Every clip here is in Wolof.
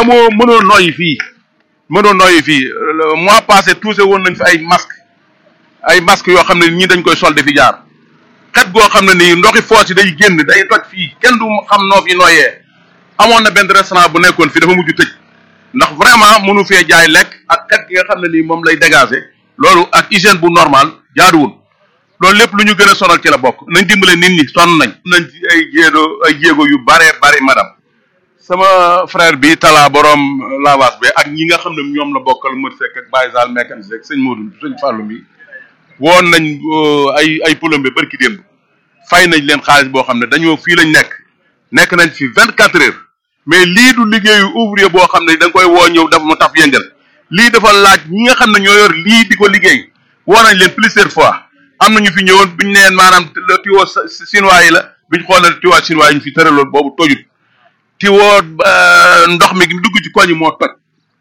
amoo mënoo noyyi fii mënoo noyyi fii le mois passé touché woon nañ fi ay masque ay masque yoo xam ne ñii dañ koy sol di fi jaar xet goo xam ne nii ndoxi foos yi day génn day toj fii kenn du xam noo fi noyyee amoon na benn restaurant bu nekkoon fii dafa mujj tëj ndax vraiment mënu fee jaay lekk ak xet gi nga xam ne nii moom lay dégager loolu ak hygiène bu normal jaaduwul loolu lépp lu ñu gën a sonal ci la bokk nañ dimbale nit ñi sonn nañ nañ ci ay jéego ay jéego yu bare bare madame sama frère bi Talla borom lavage bi ak ñi nga xam ne ñoom la bokkal Mër Seck ak Baye Sall mécanicien ak sëñ Modou sëñ Fallou mi woon nañ ay ay plombier barki démb fay nañ leen xaalis boo xam ne dañoo fii lañ nekk nekk nañ fi vingt quatre heures mais lii du liggéeyu ouvrier boo xam ne da nga koy woo ñëw dafa mu taf yëngal lii dafa laaj ñi nga xam ne ñoo yor lii di ko liggéey woo nañ leen plusieurs fois am na ñu fi ñëwoon biñ neen maanaam le tiwo chinois yi la biñ xoolee tiwo chinois yi ñu fi tëraloon boobu tojut tiwo ndox mi dugg ci koñ yi moo toj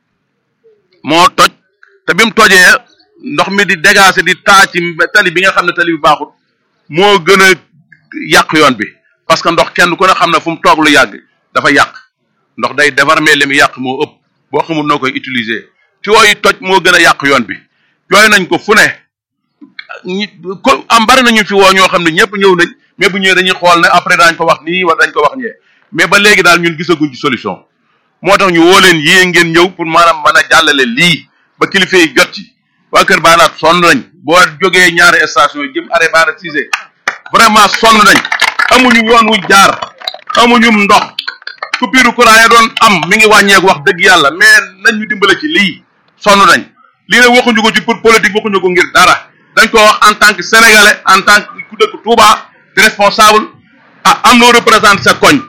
moo toj te bi mu tojee ndox mi di dégager di taa ci tali bi nga xam ne tali bi baaxut moo gën a yàq yoon bi parce que ndox kenn ku ne xam ne fu mu toog lu yàgg dafa yàq ndox day déformer li mu yàq moo ëpp boo xamul noo koy utiliser tiwo yi toj moo gën a yàq yoon bi jooy nañ ko fu ne ñi ko am bari nañu fi woo ñoo xam ne ñëpp ñëw nañ mais bu ñëwee dañuy xool ne après dañ ko wax nii wala dañ ko wax ñee mais ba léegi daal ñun gisaguñ ci solution moo tax ñu woo leen yée ngeen ñëw pour maanaam mën a jàllale lii ba kilifa yi jot ci waa Kër Baanaat sonn nañ boo jógee ñaari station yi jëm arrêt Bara Cissé vraiment sonn nañ amuñu yoon wu jaar amuñu ndox coupure courant ya doon am mi ngi wàññeeku wax dëgg yàlla mais nañ ñu dimbale ci lii sonn nañ lii nag waxuñu ko ci pour politique waxuñu ko ngir dara dañ ko wax en tant que sénégalais en tant que ku dëkk Touba di responsable ah am loo représente sa koñ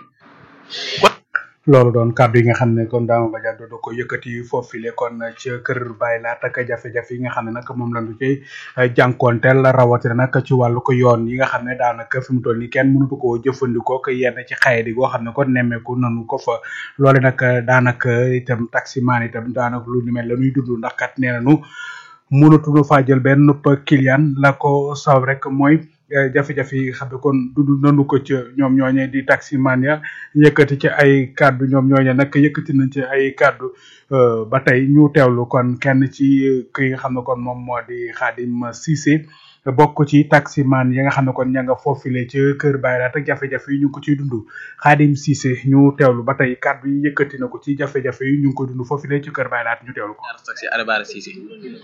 loolu doon kàddu yi nga xam ne kon Dama Badiane do ko yëkkati foofile kon ci kër Baye Laat ak jafe-jafe yi nga xam ne nag moom lañu ci jànkoonteel rawatina nag ci wàllu ko yoon yi nga xam ne daanaka fi mu toll nii kenn mënatu koo jëfandikoo ko yenn ci xaye di goo xam ne kon nemmeeku nanu ko fa loole nag daanaka itam taximaan itam daanaka lu ni mel la ñuy dund ndax kat nee nañu mënatuñu faa jël benn client la ko saw rek mooy jafe-jafe yi xam ne kon dund nanu ko ca ñoom ñooñe di taximan ya yëkkati ci ay kàddu ñoom ñooñe nag yëkkati nañ ci ay kàddu ba tey ñu teewlu kon kenn ci ki nga xam ne kon moom moo di Khadim Cissé bokk ci taximan yi nga xam ne kon ña nga foofile ci kër Bayrat ak jafe-jafe yi ñu ngi ko ciy dund Khadim Cissé ñu teewlu ba tey kàddu yi yëkkati na ko ci jafe-jafe yi ñu ngi ko dund foofile ci kër Bayrat ñu teewlu ko. taxi arrêt Bara Cissé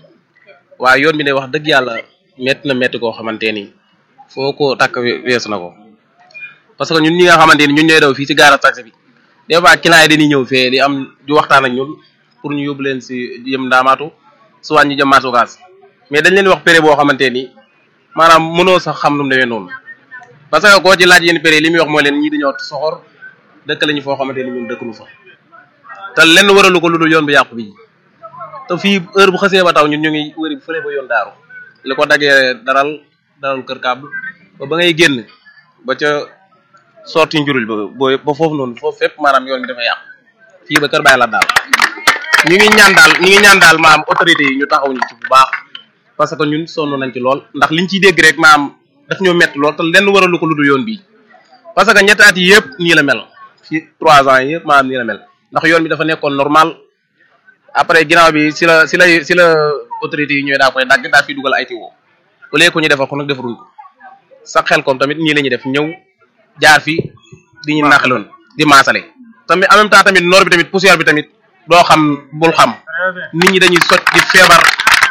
waaw yoon bi ne wax dëgg yàlla métti na métti koo xamante ni foo ko takk weesu na ko parce que ñun ñi nga xamante ni ñun ñooy daw fii ci gaara taxi bi des fois client yi dañuy ñëw fee di am di waxtaan ak ñun pour ñu yóbbu leen si jëm ndaamaatu soit ñu jëm maasukaas mais dañ leen wax prix boo xamante ni maanaam mënoo sax xam nu mu demee noonu parce que koo ci laaj yéen prix li muy wax mooy leen ñii dañoo soxor dëkk lañu foo xamante ni ñun dëkkuñu fa te lenn waralu ko lu dul yoon bu yàqu bi te fii heure bu xasee ba taw ñun ñu ngi wëri fële ba yoon daaru li ko daggee daral daral kër kàbb ba ba ngay génn ba ca sorti njurul ba boo ba foofu noonu foofu fépp maanaam yoon bi dafa yàqu fii ba kër bàyyi la daal ñu ngi ñaan daal ñu ngi ñaan daal maam autorité yi ñu taxaw ñu ci bu baax parce que ñun sonn nañ ci lool ndax liñ ciy dégg rek maam daf ñoo métti lool te lenn waralu ko lu dul yoon bi parce que ñetti at yi yëpp nii la mel ci trois ans yi yëpp maanaam nii la mel ndax yoon bi dafa nekkoon normal après ginnaaw bi si la si la si la autorité yi ñooy daa koy dagg daa fi dugal ay tiwo au lieu que ñu defal ko nag defaruñ ko sax xel kom tamit nii la ñuy def ñëw jaar fi di ñu naqaloon di maasale tamit en même temps tamit noor bi tamit poussière bi tamit doo xam bul xam nit ñi dañuy sot di feebar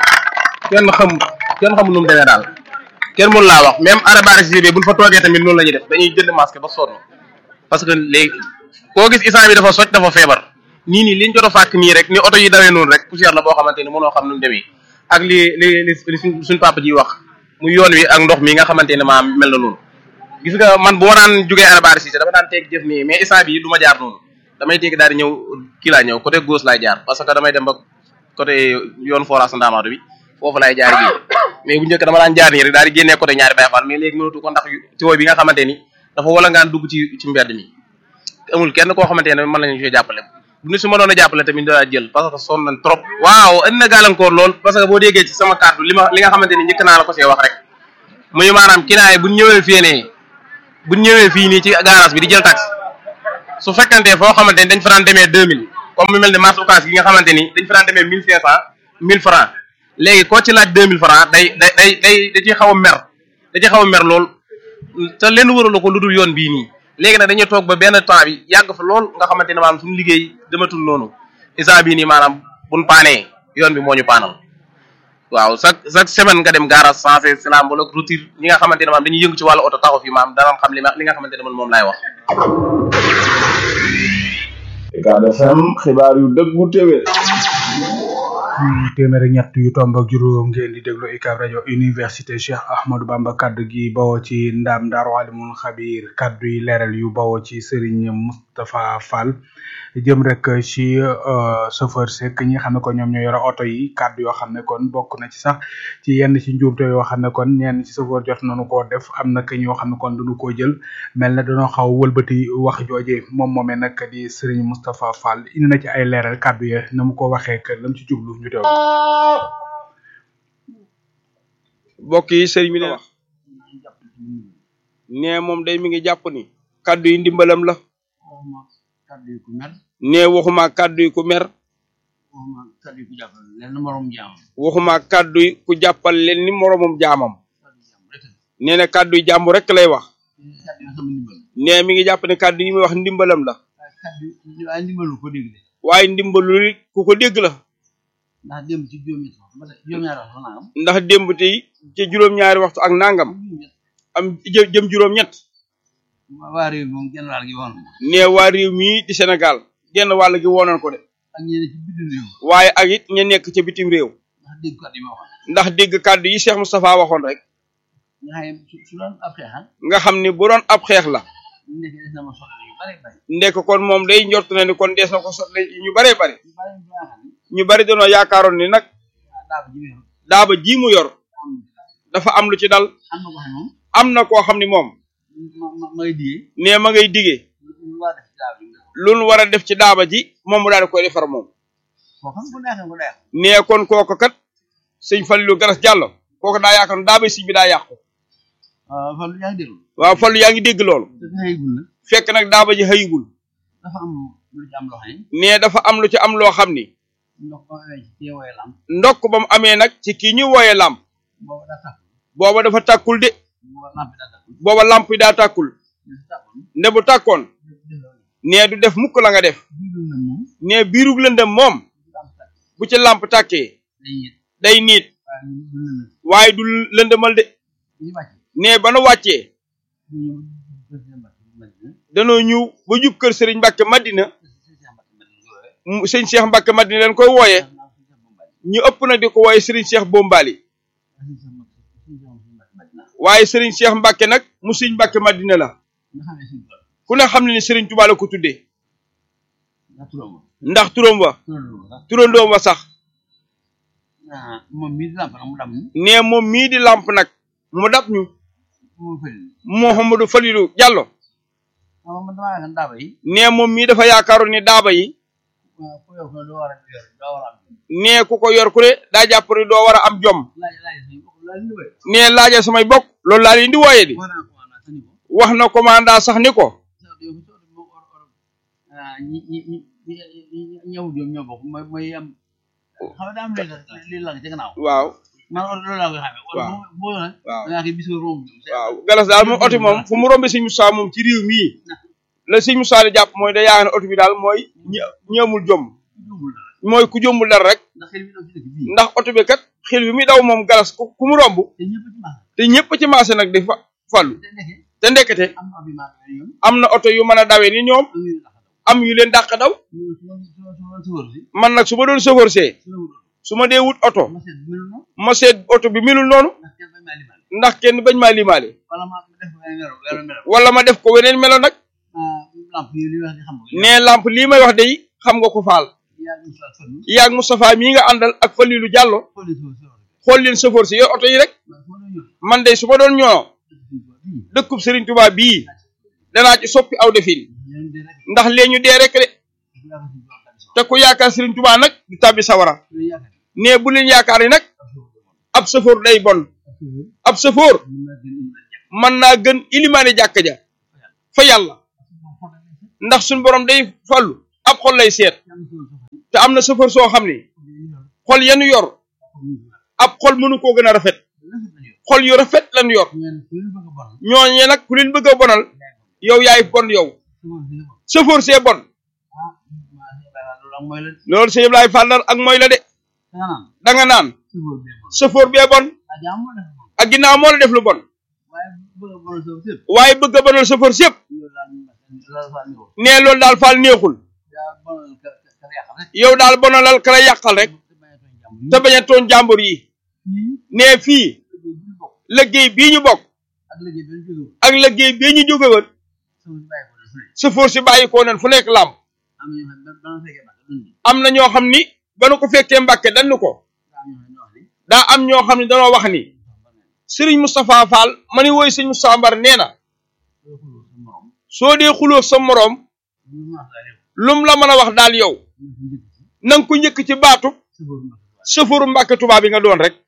kenn xam kenn xamul nu mu demee daal kenn mënu laa wax même arrêt Bara Cissé bi buñ fa toogee tamit noonu la ñuy def dañuy jënd masque ba sonn parce que léegi koo gis instant bi dafa soj dafa feebar nii nii liñ jot a fàkk nii rek ni oto yi dawee noonu rek poussière la boo xamante ni mënoo xam nu mu demee ak li li li suñ suñ papa ji wax mu yoon wi ak ndox mi nga xamante ne maa mel na noonu gis nga man bu ma daan jógee arrêt Bara Cissé dama daan teeg jëf nii mais instant bi du ma jaar noonu damay teeg daal di ñëw kii laa ñëw côté gauche laay jaar parce que damay dem ba côté yoon forage Ndamatou bi foofu laay jaar gi mais bu njëkk dama daan jaar nii rek daal di génnee côté ñaari Baye Fall mais léegi mënatu ko ndax tiwo bi nga xamante ni dafa wala ngaan dugg ci ci mbedd mi amul kenn koo xamante ne mën nañu ci jàppale bu ñu su ma doon a jàppale tamit daa jël parce que sonn nañ trop waaw indi na gàllankoor lool parce que boo déggee ci sama kàddu li ma li nga xamante ni njëkk naa la ko see wax rek muy maanaam kinaay buñ ñëwee fii nee buñ ñëwee fii nii ci garage bi di jël taxi su fekkante foo xamante ni dañ fa daan demee deux mille comme mu mel ne marché occas gi nga xamante ni dañ fa daan demee mille cinq cent mille francs léegi koo ci laaj deux mille francs day day day day da ciy xaw a mer da ciy xaw a mer lool te leen waralu ko lu dul yoon bii nii léegi nag dañuy toog ba benn temps bi yàgg fa lool nga xamante ne maanaam suñu liggéey dematul noonu instant bii nii maanaam buñ paanee yoon bi moo ñu paanal waaw chaque chaque semaine nga dem garage sensé silam wala routine ñi nga xamante ne maanaam dañuy yëngu ci wàllu oto taxaw fi maanaam danañ xam li ma li nga xamante ne man moom laay wax Ucab FM xibaar yu dëggu téwé téeméer ak ñett yu tomb ak juróom ngeen di déglu UCAB rajo université Cheikh Ahmadou Bamba kaddu gi bawoo ci ndaam Daaru Alimul Xabir kaddu yi leeral yu bawoo ci Serigne Moustapha Fall jëm rek ci chauffeur sek ñi nga xam ne kon ñoom ñoo yore oto yi kaddu yoo xam ne kon bokk na ci sax ci yenn ci njuumte yoo xam ne kon ñenn ci chauffeur jot nañu koo def am na ñoo xam ne kon duñu koo jël mel na dañoo xaw wëlbati wax jooje moom moomee nag di Serigne Moustapha Fall indi na ci ay leeral kaddu ya na mu ko waxee que lam ci jublu ñu teew mbokk yi sëriñ bi ne wax ne moom day mi ngi jàpp ni kaddu yi ndimbalam la kaddu yi ku mer ne waxuma kaddu yi ku mer waxuma kaddu yi ku jàppal leen morom jaam waxuma kaddu yi ku jàppal leen ni moromam jaamam kaddu jaam rek la nee na kaddu yi jàmm rek lay wax kaddu yi sama ndimbal ne mi ngi jàpp ne kaddu yi muy wax ndimbalam la waaye kaddu yi waaye ndimbalu ko dégg de waaye ndimbalu li ku ko dégg la ndax démb ci juróomi sax ba tey juróom-ñaari wax naa am ndax démb tey ci juróom-ñaari waxtu ak nangam am jë jëm juróom-ñett waa réew mi moom genn wàll gi woon ma ne waa réew mii di Sénégal genn wàll gi woonoon ko de ak ñeneen ci bitim réew waaye ak it ña nekk ca bitim réew ndax dégg kaddu yi ma waxoon ndax dégg kaddu yi Cheikh Moustapha waxoon rek nga xam ne su su doon ab xeexal nga xam ni bu doon ab xeex la nekk des na ma soxla yu bare bare ndekk kon moom day njort na ni kon dees na ko sotle ñu bare bare yu bare yu baax ni ñu bari dañoo yaakaaroon ni nag ah daa ko jiwee daaba ji mu yor am dafa am lu ci dal am na ko xam moom am na koo xam ni moom ma ma may digee nee ma ngay digee lu waa def ci daaw yi nga lu nu war a def ci daaba ji moom mu daal di koy defar moom koo xam ku neexee ku neex nee kon kooku kat sëñ Fallu Garas Jàllo kooku daa yaakaar daaba si bi daa yàqu waaw fan yaa ngi déglu waaw Fallu yaa ngi dégg loolu te xëygul na fekk nag daaba ji xëyigul dafa am lu ci am loo xam ne nee dafa am lu ci am loo xam ni ndox ko amee ci teewooy lam ndokk ba mu amee nag ci kii ñuy wooyee làmp booba daa tàkk booba dafa tàkkul de booba lamp daa tàkk booba làmp yi daa tàkkul dafa tàkkoon nde bu tàkkoon delloo nee du def mukk la nga def biiru na moom nee biirug lëndëm moom lamp tàkk bu ci làmp tàkkee day yët day niit waaye ñu du na waaye du lëndëmal de ñu wàcce nee ba nu wàccee ñu ñëw président Mbacke Madina danoo ñëw ba jub kër Serigne Mbacke Madina président Mbacke Madina yooye mu sëñ Cheikh Mbacke Madina leen koy wooyee naa ko Cheikh Bombali ñu ëpp nag di ko wooyee Serigne Cheikh Bombali waaye Serigne Cheikh Mbacke nag mu sëñ Mbacke Madina la nga xam ne suñu tool ku ne xam ne ni Serigne Touba la ko tuddee ndax turam ma ndax turam wa turam ma sax turandoom wa sax ah moom mii di lamp nag mu dam ñu nee moom mii di làmp nag mu dab ñu mu fëri Mouhamadou Falilou Diallo ah man damaa yaakaar daaba yi nee moom mii dafa yaakaaroon ni daaba yi waaw ku yor ko doo war a yor doo war a am nee ku ko yor ku ne daa jàpp ni doo war a am jom laaj laaj suñu bokk laaj lu wéy nee laaja samay bokk loolu laa leen di wooyee di war naa ko wax naa sani ko wax na commandant sax ni ko sax yow fi sotti moo or or ah ñi ñi ñi ñi ñëw ñoom ñoo bokk mooy mooy am xam nga daa am léegi li lang ci gannaaw waaw man or loolu laa koy xamee wala waaw. boo boo nag waaw da ngaa koy bis nga romb ñoom waaw galas daal moom oto moom fu mu rombe sëñ Moussa moom ci réew mii la sëñ Moussa di jàpp mooy da yaakaar ne oto bi daal mooy ñi ñi amul jom juumul dara mooy ku jombul dara rek ndax xel mi daw ci dëkk bii ndax oto bi kat xel bi muy daw moom galas ku ku mu romb te ñëpp ci maas te ñëpp ci marché nag di fa fallu te nekkee te ndekete am na abi maas yooyu ñoom am na oto yu mën a dawee ni ñoom am ñu tax a daw am yu leen dàq daw ñu su ma su ma su ma su wër si man nag su ma doon chauffeur see su ma wër su ma dee wut oto ma seet melu noonu ma seet oto bi milul noonu ndax kenn bañ maa limal ndax kenn bañ maa limaale wala ma def ko beneen melo wala melo wala ma def ko weneen melo nag ah lamp yi li wax di xam nga nee lamp lii may wax day xam nga ko faal yaa ngi sa sonn yaag Moustapha mii nga àndal ak Falilou Diallo xooli su su xool leen chauffeur si yooyu oto yi rek man su ma doon ñëw man de su ma doon ñoo bii dëkkub Serigne Touba bii danaa ci soppi aw defin ñoom de rek ndax lee ñu dee rek de yaa ko si jox tamit so te ku yaakaar Serigne Touba nag du tàbbi sawara lu yaakaar nee bu leen yaakaar ni nag ab chauffeur day bon ab chauffeur mën naa gën indi la jàpp mën naa gën ilimaane jàkka ja fa yàlla ndax suñ borom day fallu ab xol lay seet te am na chauffeur soo xam ni xol yanu yor ab xol mënu koo gën a rafet xol yu rafet lan yor ñooñe nag ku leen bëgg a bonal yow yaay bon yow chauffeur see bon loolu sëñ Ablaye Fall Ndar ak mooy la de da nga naan chauffeur bee bon ak ginnaaw moo la def lu bon waaye bëgg a bonal chauffeur si yëpp nee loolu daal Fall neexul yow daal bonalal ka la yàqal rek te bañ a tooñ jàmbur yi nee fii liggéey bii ñu bokk ak liggéey bii ñu jóge woon chauffeur si bàyyi ko nen fu nekk làmb am na ñoo xam ni ba nu ko fekkee mbàkke dañu ko daa am ñoo xam ne danoo wax ni Serigne Moustapha Fall ma ni woy Serigne Moustapha Mbar nee na soo dee xuloo sa moroom lum la mën a wax daal yow na nga ko njëkk ci baatu chauffeuru mbàkke tubaab bi nga doon rek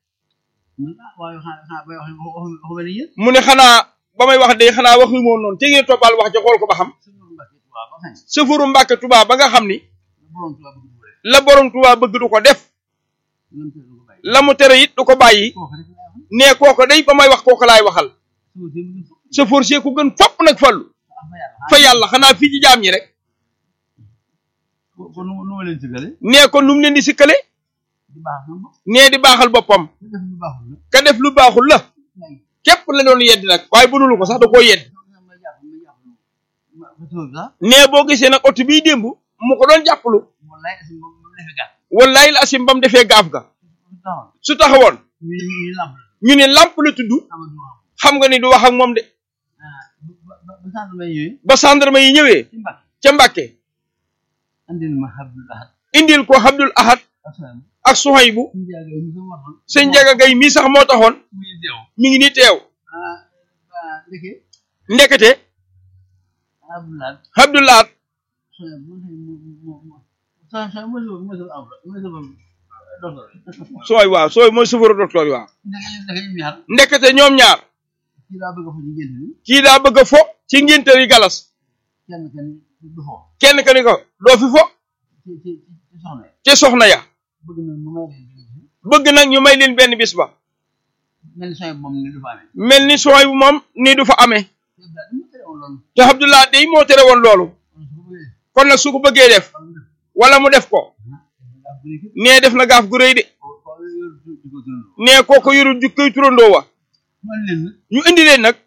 mu ne xanaa ba may wax de xanaa waxu moon noonu te ngeen toppal wax ja xool ko ba xam chauffeuru mbàkke tubaab ba nga xam ni la borom tubaab bëgg du ko def la mu tere it du ko bàyyi nee kooko day ba may wax kooko laay waxal chauffeur see ku gën fopp nag fallu fa yàlla xanaa fii ci jaam ñi rek nee ko nu mu leen di sikkale nee di baaxal boppam ka def lu baaxul la képp la doon yedd nag waaye bunulu ko sax da koo yedd nee boo gisee nag oto bii démb mu ko doon jàppalu wallaay la asim ba mu defee gaaf ga su taxawoon ñu ne lamp la tudd xam nga ni du wax ak moom de ba gendarme yi ñëwee ca Mbàkke indil ko Abdul Ahad ak Suhaybu sëñ Njaga Gay mii sax moo taxoon mi ngi ni teew ndekete Abdul Ahad sooy waaw sooy mooy sëfaru docteur yi waaw ndekete ñoom ñaar kii daa bëgg a fo ci ngénte yi galas kenn ka ni ko doo fi fo ci soxna ya bëgg nag ñu may leen benn bis ba mel ni sooy bu moom ni du fa amee te Abdullah day moo tere woon loolu kon nag su ko bëggee def wala mu def ko nee def na gaaf gu rëy de nee kooko yorul jukkoy turandoo wa ñu indi leen nag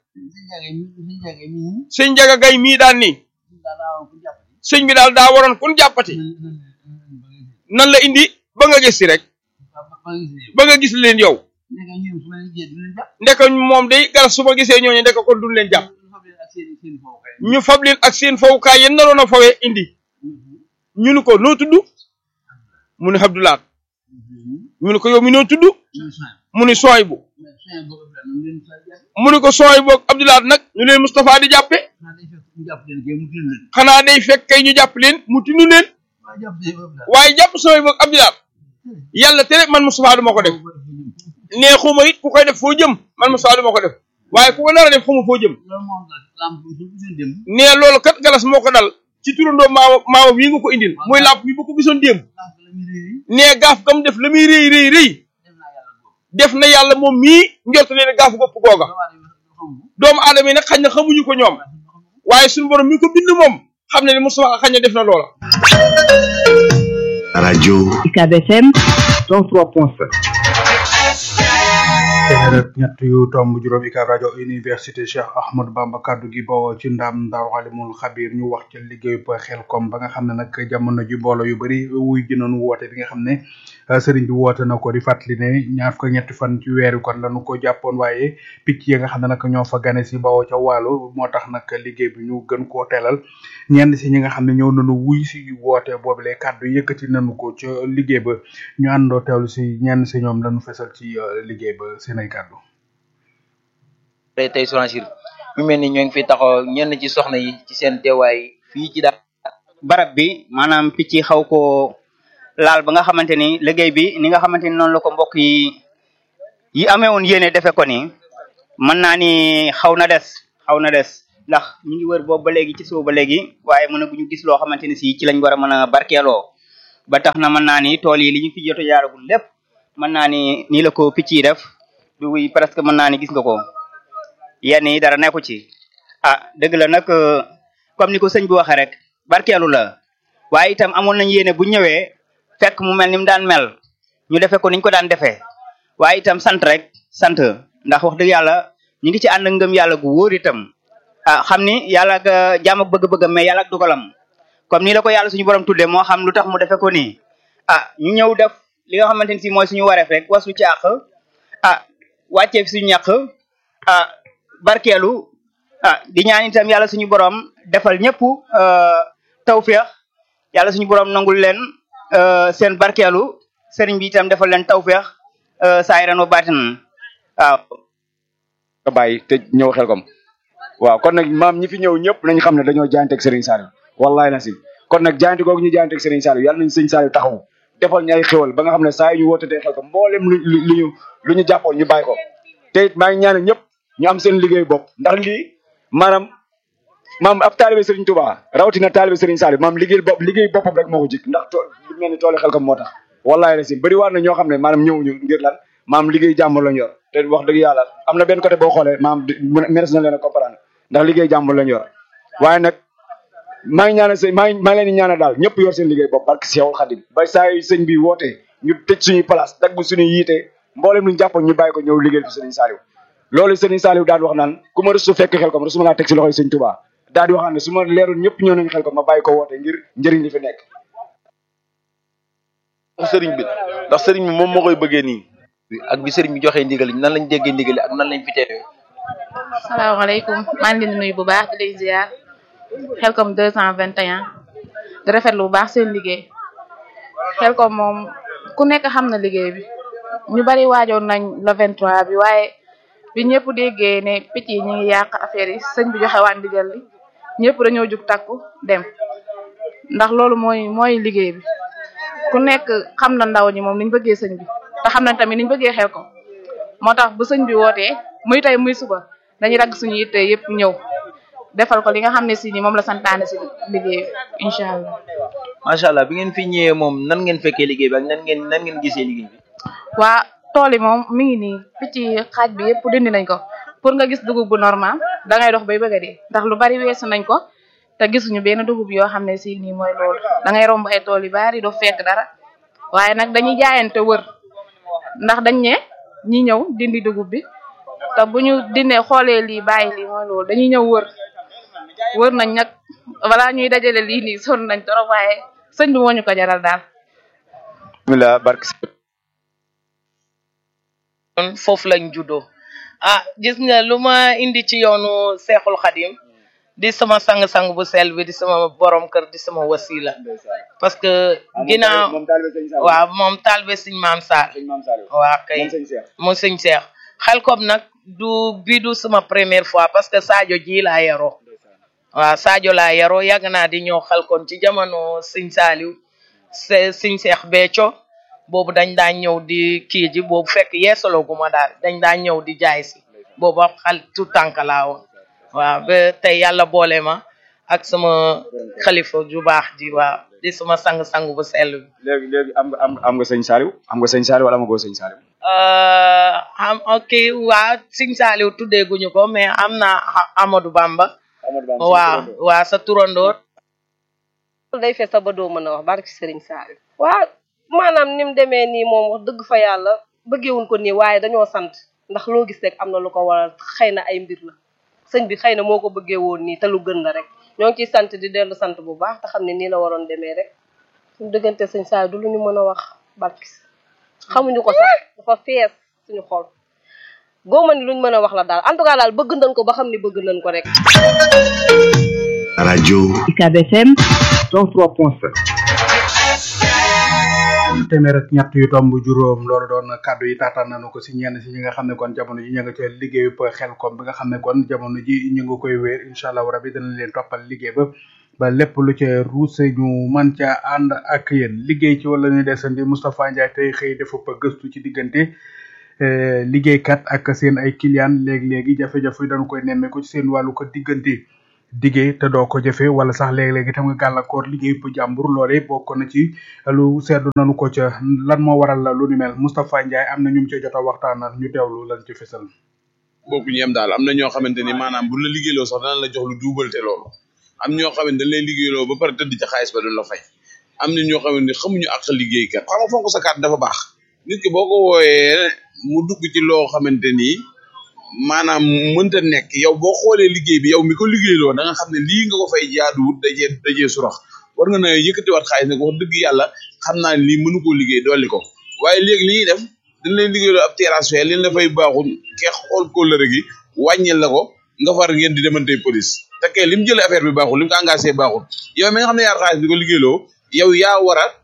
sëñ Njaga Gay mii daan nii sëñ bi daal daa waroon kun jàppati nan la indi ba nga gis si rek ba nga gis leen yow ndeka moom day garas su ma gisee ñooñu ndeka kon duñ leen jàpp ñu fab leen ak seen fawukaay yéen naroon a fawee indi ñu ni ko noo tudd mu ni Abdulaat ñu ni ko yow mi noo tudd mu ni sooy bu mu ni ko sooy boog Abdulaat nag ñu leen Moustapha di jàppe xanaa day fekk kay ñu jàpp leen mu tinu leen waaye jàpp sooy boog Abdulaat yàlla tere man Moustapha du ma ko def nee xuma it ku koy def foo jëm man Moustapha du ma ko def waaye ku ko nar a def xuma foo jëm nee loolu kat galas moo ko dal ci turandoo maama maama bii nga ko indil muy làmp bi bu ko gisoon démb nee gaaf gam def la muy rëy rëy rëy def na yàlla moom mii njort leen gaaf gopp googa doomu aadama yi nag xañ na xamuñu ko ñoom waaye suñu borom mi ko bind moom xam ne ni Moustapha xañ na def na loola rajo UCAB FM 103.7 téeméer ak ñett yu tomb juróom UCAB rajo université Cheikh Ahmadou Bamba kaddu gi bawoo ci ndam Daaru Alimul Xabir ñu wax ca liggéeyu Xelcom ba nga xam ne nag jamono ji mbooloo yu bari wuy jënoon woote bi nga xam ne sëriñ bi woote na ko di fàttali ne ñaar fukk ñetti fan ci weeru kon lañu ko jàppoon waaye picc yi nga xam ne nag ñoo fa gane si bawoo ca wàllu moo tax nag liggéey bi ñu gën koo teelal ñenn si ñi nga xam ne ñëw nañu wuy si woote boobule kaddu yëkkati nañu ko ca liggéey ba ñu àndoo teewlu si ñenn si ñoom lañu fesal ci liggéey ba seen ay kaddu. tey tey Sonancir mu mel ni ñoo ngi fi taxaw ñenn ci soxna yi ci seen teewaay fii ci daal. barab bi maanaam picc yi xaw koo laal ba nga xamante ni liggéey bi ni nga xamante ni noonu la ko mbokk yi yi amee woon yéene defe ko ni mën naa ni xaw na des xaw na des ndax ñu ngi wër boobu ba léegi ci suba ba léegi waaye mën a bu ñu gis loo xamante ni si ci lañ war a mën a barkeeloo ba tax na mën naa ni tool yi li ñu fi jot a jaaragul lépp mën naa ni nii la ko picc yi def du presque mën naa ni gis nga ko yenn yi dara nekku ci ah dëgg la nag comme ni ko sëñ bi waxee rek barkeelu la waaye itam amoon nañ yéene bu ñëwee fekk mu mel ni mu daan mel ñu defee ko niñ ko daan defee waaye itam sant rek sant ndax wax dëgg yàlla ñu ngi ci ànd ak ngëm yàlla gu wóor itam ah xam ni yàlla ak jaam ak bëgg-bëggam mais yàlla ak dugalam comme nii la ko yàlla suñu borom tuddee moo xam lu tax mu defee ko nii ah ñu ñëw def li nga xamante ni si mooy suñu wareef rek wasu ci àq ah wàccee fi suñu ñàq ah barkeelu ah di ñaan itam yàlla suñu borom defal ñëpp tawféex yàlla suñu borom nangul leen seen barkeelu sëriñ bi itam defal leen tawféex saayiran wa baatinan waaw nga bàyyi te ñëw xel kom waaw kon nag maam ñi fi ñëw ñëpp nañ xam ne dañoo jaayanteeg Serigne Saliou wallahi na si kon nag jaayante googu ñu jaayanteeg Serigne Saliou yàlla nañ Serigne Saliou taxaw defal ñu ay xéwal ba nga xam ne saa yu ñu wootatee xel ko mboolem lu lu ñu lu ñu jàppoon ñu bàyyi ko te it maa ngi ñaanal ñëpp ñu am seen liggéey bopp ndax lii maanaam maam ab taalibe Serigne Touba rawatina taalibe Serigne Saliou maam liggéey bopp liggéey boppam rek moo ko jik ndax tool lu mel ni toolu xel ko moo tax wallahi na si bëri waar na ñoo xam ne maanaam ñëwuñu ngir lan maam liggéey jàmm lañ yor te wax dëgg yàlla am na benn côté boo xoolee maam meres na leen a comprendre ndax liggéey jàmm lañ yor waaye nag maa ngi ñaanal sëñ maa ngi maa ngi leen di ñaanal daal ñëpp yor seen liggéey bopp barke Seexul Xadim ba saa yu sëñ bi wootee ñu tëj suñuy place dagg suñuy yiite mboolem luñu jàppoon ñu bàyyi ko ñëw liggéey fi sëriñ Saliou loolu sëriñ Saliou daal di wax naan ku ma rëstu fekk xel ko ma su ma laa teg si loxoy sëñ Touba daal di wax ne su ma leerul ñëpp ñëw nañ xel ko ma bàyyi ko woote ngir njëriñ li fi nekk sëriñ bi ndax sëriñ bi moom moo koy bëggee nii ak bi sëriñ bi joxee ndigal nan lañ déggee ndigal ak nan lañ fi teewee salaamaaleykum maa ngi leen di nuyu bu baax di lay ziar Xelcom 221 di rafetlu bu baax seen liggéey Xelcom moom ku nekk xam na liggéey bi ñu bari waajoon nañ le 23 bi waaye bi ñëpp déggee ne picc yi ñu ngi yàq affaire yi sëñ bi joxe waat ndigal li ñëpp dañoo jug takku dem ndax loolu mooy mooy liggéey bi ku nekk xam na ndaw ñi moom niñ bëggee sëñ bi te xam nañ tamit niñ bëggee Xelcom moo tax bu sëñ bi wootee muy tey muy suba dañuy dagg suñu yitte yëpp ñëw defal ko li nga xam ne si ni moom la santaane si liggéey incha allah. macha allah bi ngeen fi ñëwee moom nan ngeen fekkee liggéey bi ak nan ngeen nan ngeen gisee liggéey bi. waa tool yi moom mi ngi nii picc yi xaaj bi yëpp dindi nañ ko pour nga gis dugub bu normal da ngay dox bay bëgg a dee ndax lu bari weesu nañ ko te gisuñu benn dugub yoo xam ne si nii mooy loolu da ngay romb ay tool yu bari doo fekk dara waaye nag dañuy jaayante wër ndax dañ ne ñi ñëw dindi dugub bi. te bu ñu dindee xoolee lii bàyyi lii mooy loolu dañuy ñëw wër wër nañ nag balaa ñuy dajale lii nii sonn nañ trop waaye sëñ bi moo ñu ko jaral daal. bismillah barke kon foofu lañ juddoo ah gis nga lu ma indi ci yoonu seexul xadim di sama sang-sang bu sel bi di sama borom kër di sama wasila parce que ginnaaw waaw moom taalibe sëñ maam Sarr waaw kay moom sëñ Seex Xelcom nag du bi du sama première fois parce que Sadio ji laa yaroo waaw Sadio laa yaroo yàgg naa di ñëw Xelcom ci jamono sëñ Saaliw sëñ Seex Béthio boobu dañ daan ñëw di kii ji boobu fekk yeesaloguma daal dañ daan ñëw di jaay si boobu xal tout tànk laa woon waaw ba tey yàlla boole ma ak sama xalifa ju baax ji waaw di sama sang-sang bu sell bi léegi léegi am nga am am nga sëñ Saliou am nga sëñ Saliou wala amagoo sëñ Saliou am ok waa sëñ Saliou tuddee guñu ko mais am naa Amadou Bamba waaw waa sa turandoor day fees sa ba doo mën a wax barki sëriñ Saliou waaw maanaam ni mu demee nii moom wax dëgg fa yàlla bëggeewuñ ko nii waaye dañoo sant ndax loo gis rek am na lu ko waral xëy na ay mbir la sëñ bi xëy na moo ko bëggee woon nii te lu gën la rek ñoo ngi ciy sant di dellu sant bu baax te xam ne nii la waroon demee rek suñu dëggante sëñ Saliou du lu ñu mën a wax barki xamuñu ko sax dafa fees suñu xol góoma ni luñ mën a wax la daal en tout cas daal bëgg nañ ko ba xam ni bëgg nañ ko rek rajo UCAB FM 103.7 téeméer ak ñett yu tomb juróom loolu doon kàddu yi taataan nañu ko si ñenn si ñi nga xam ne kon jamono ji ñu nga ca liggéeyu Xelcom bi nga xam ne kon jamono ji ñu ngi koy wéer incha allah rabi danañ leen toppal liggéey ba ba lépp lu ca ruuse ñu mën ca ànd ak yéen liggéey ci wala ñu desandi Moustapha Ndiaye tey xëy dafa pa gëstu ci diggante liggéeykat ak seen ay client léegi-léegi jafe-jafe dañu koy nemmeeku ci seen wàllu ko diggante diggee te doo ko jëfe wala sax léeg-léeg itam nga gàllankoor liggéey bu jàmbur loole bokk na ci lu seetlu nanu ko ca lan moo waral la lu ni mel Moustapha Ndiaye am na ñu ci jot a waxtaanal ñu teewlu lan ci fësal bokkuñu yem daal am na ñoo xamante ni maanaam bu la liggéeyloo sax dana la jox lu duubalte loolu am ñoo xamante dañ lay liggéeyloo ba pare tëdd ci xaalis ba duñ la fay am na ñoo xamante ni xamuñu ak liggéeykat xam nga fonk sa carte dafa baax nit ki boo ko wooyee mu dugg ci loo xamante ni maanaam mënta nekk yow boo xoolee liggéey bi yow mi ko liggéeyloo da nga xam ne lii nga ko fay jaaduwut dajee dajee surax war nga na yëkkatiwaat xaalis ne ko wax dëgg yàlla xam naa ne lii mënu koo liggéey dolli ko waaye léegi li ñuy def dañ lay liggéeyloo ab terrasse fee li la fay baaxul ke xool kóllëre gi wàññil la ko nga far ngeen di demante police te kay li mu jëlee affaire bi baaxul li mu ko engagé baaxul yow mi nga xam ne yaar xaalis di ko liggéeyloo yow yaa war a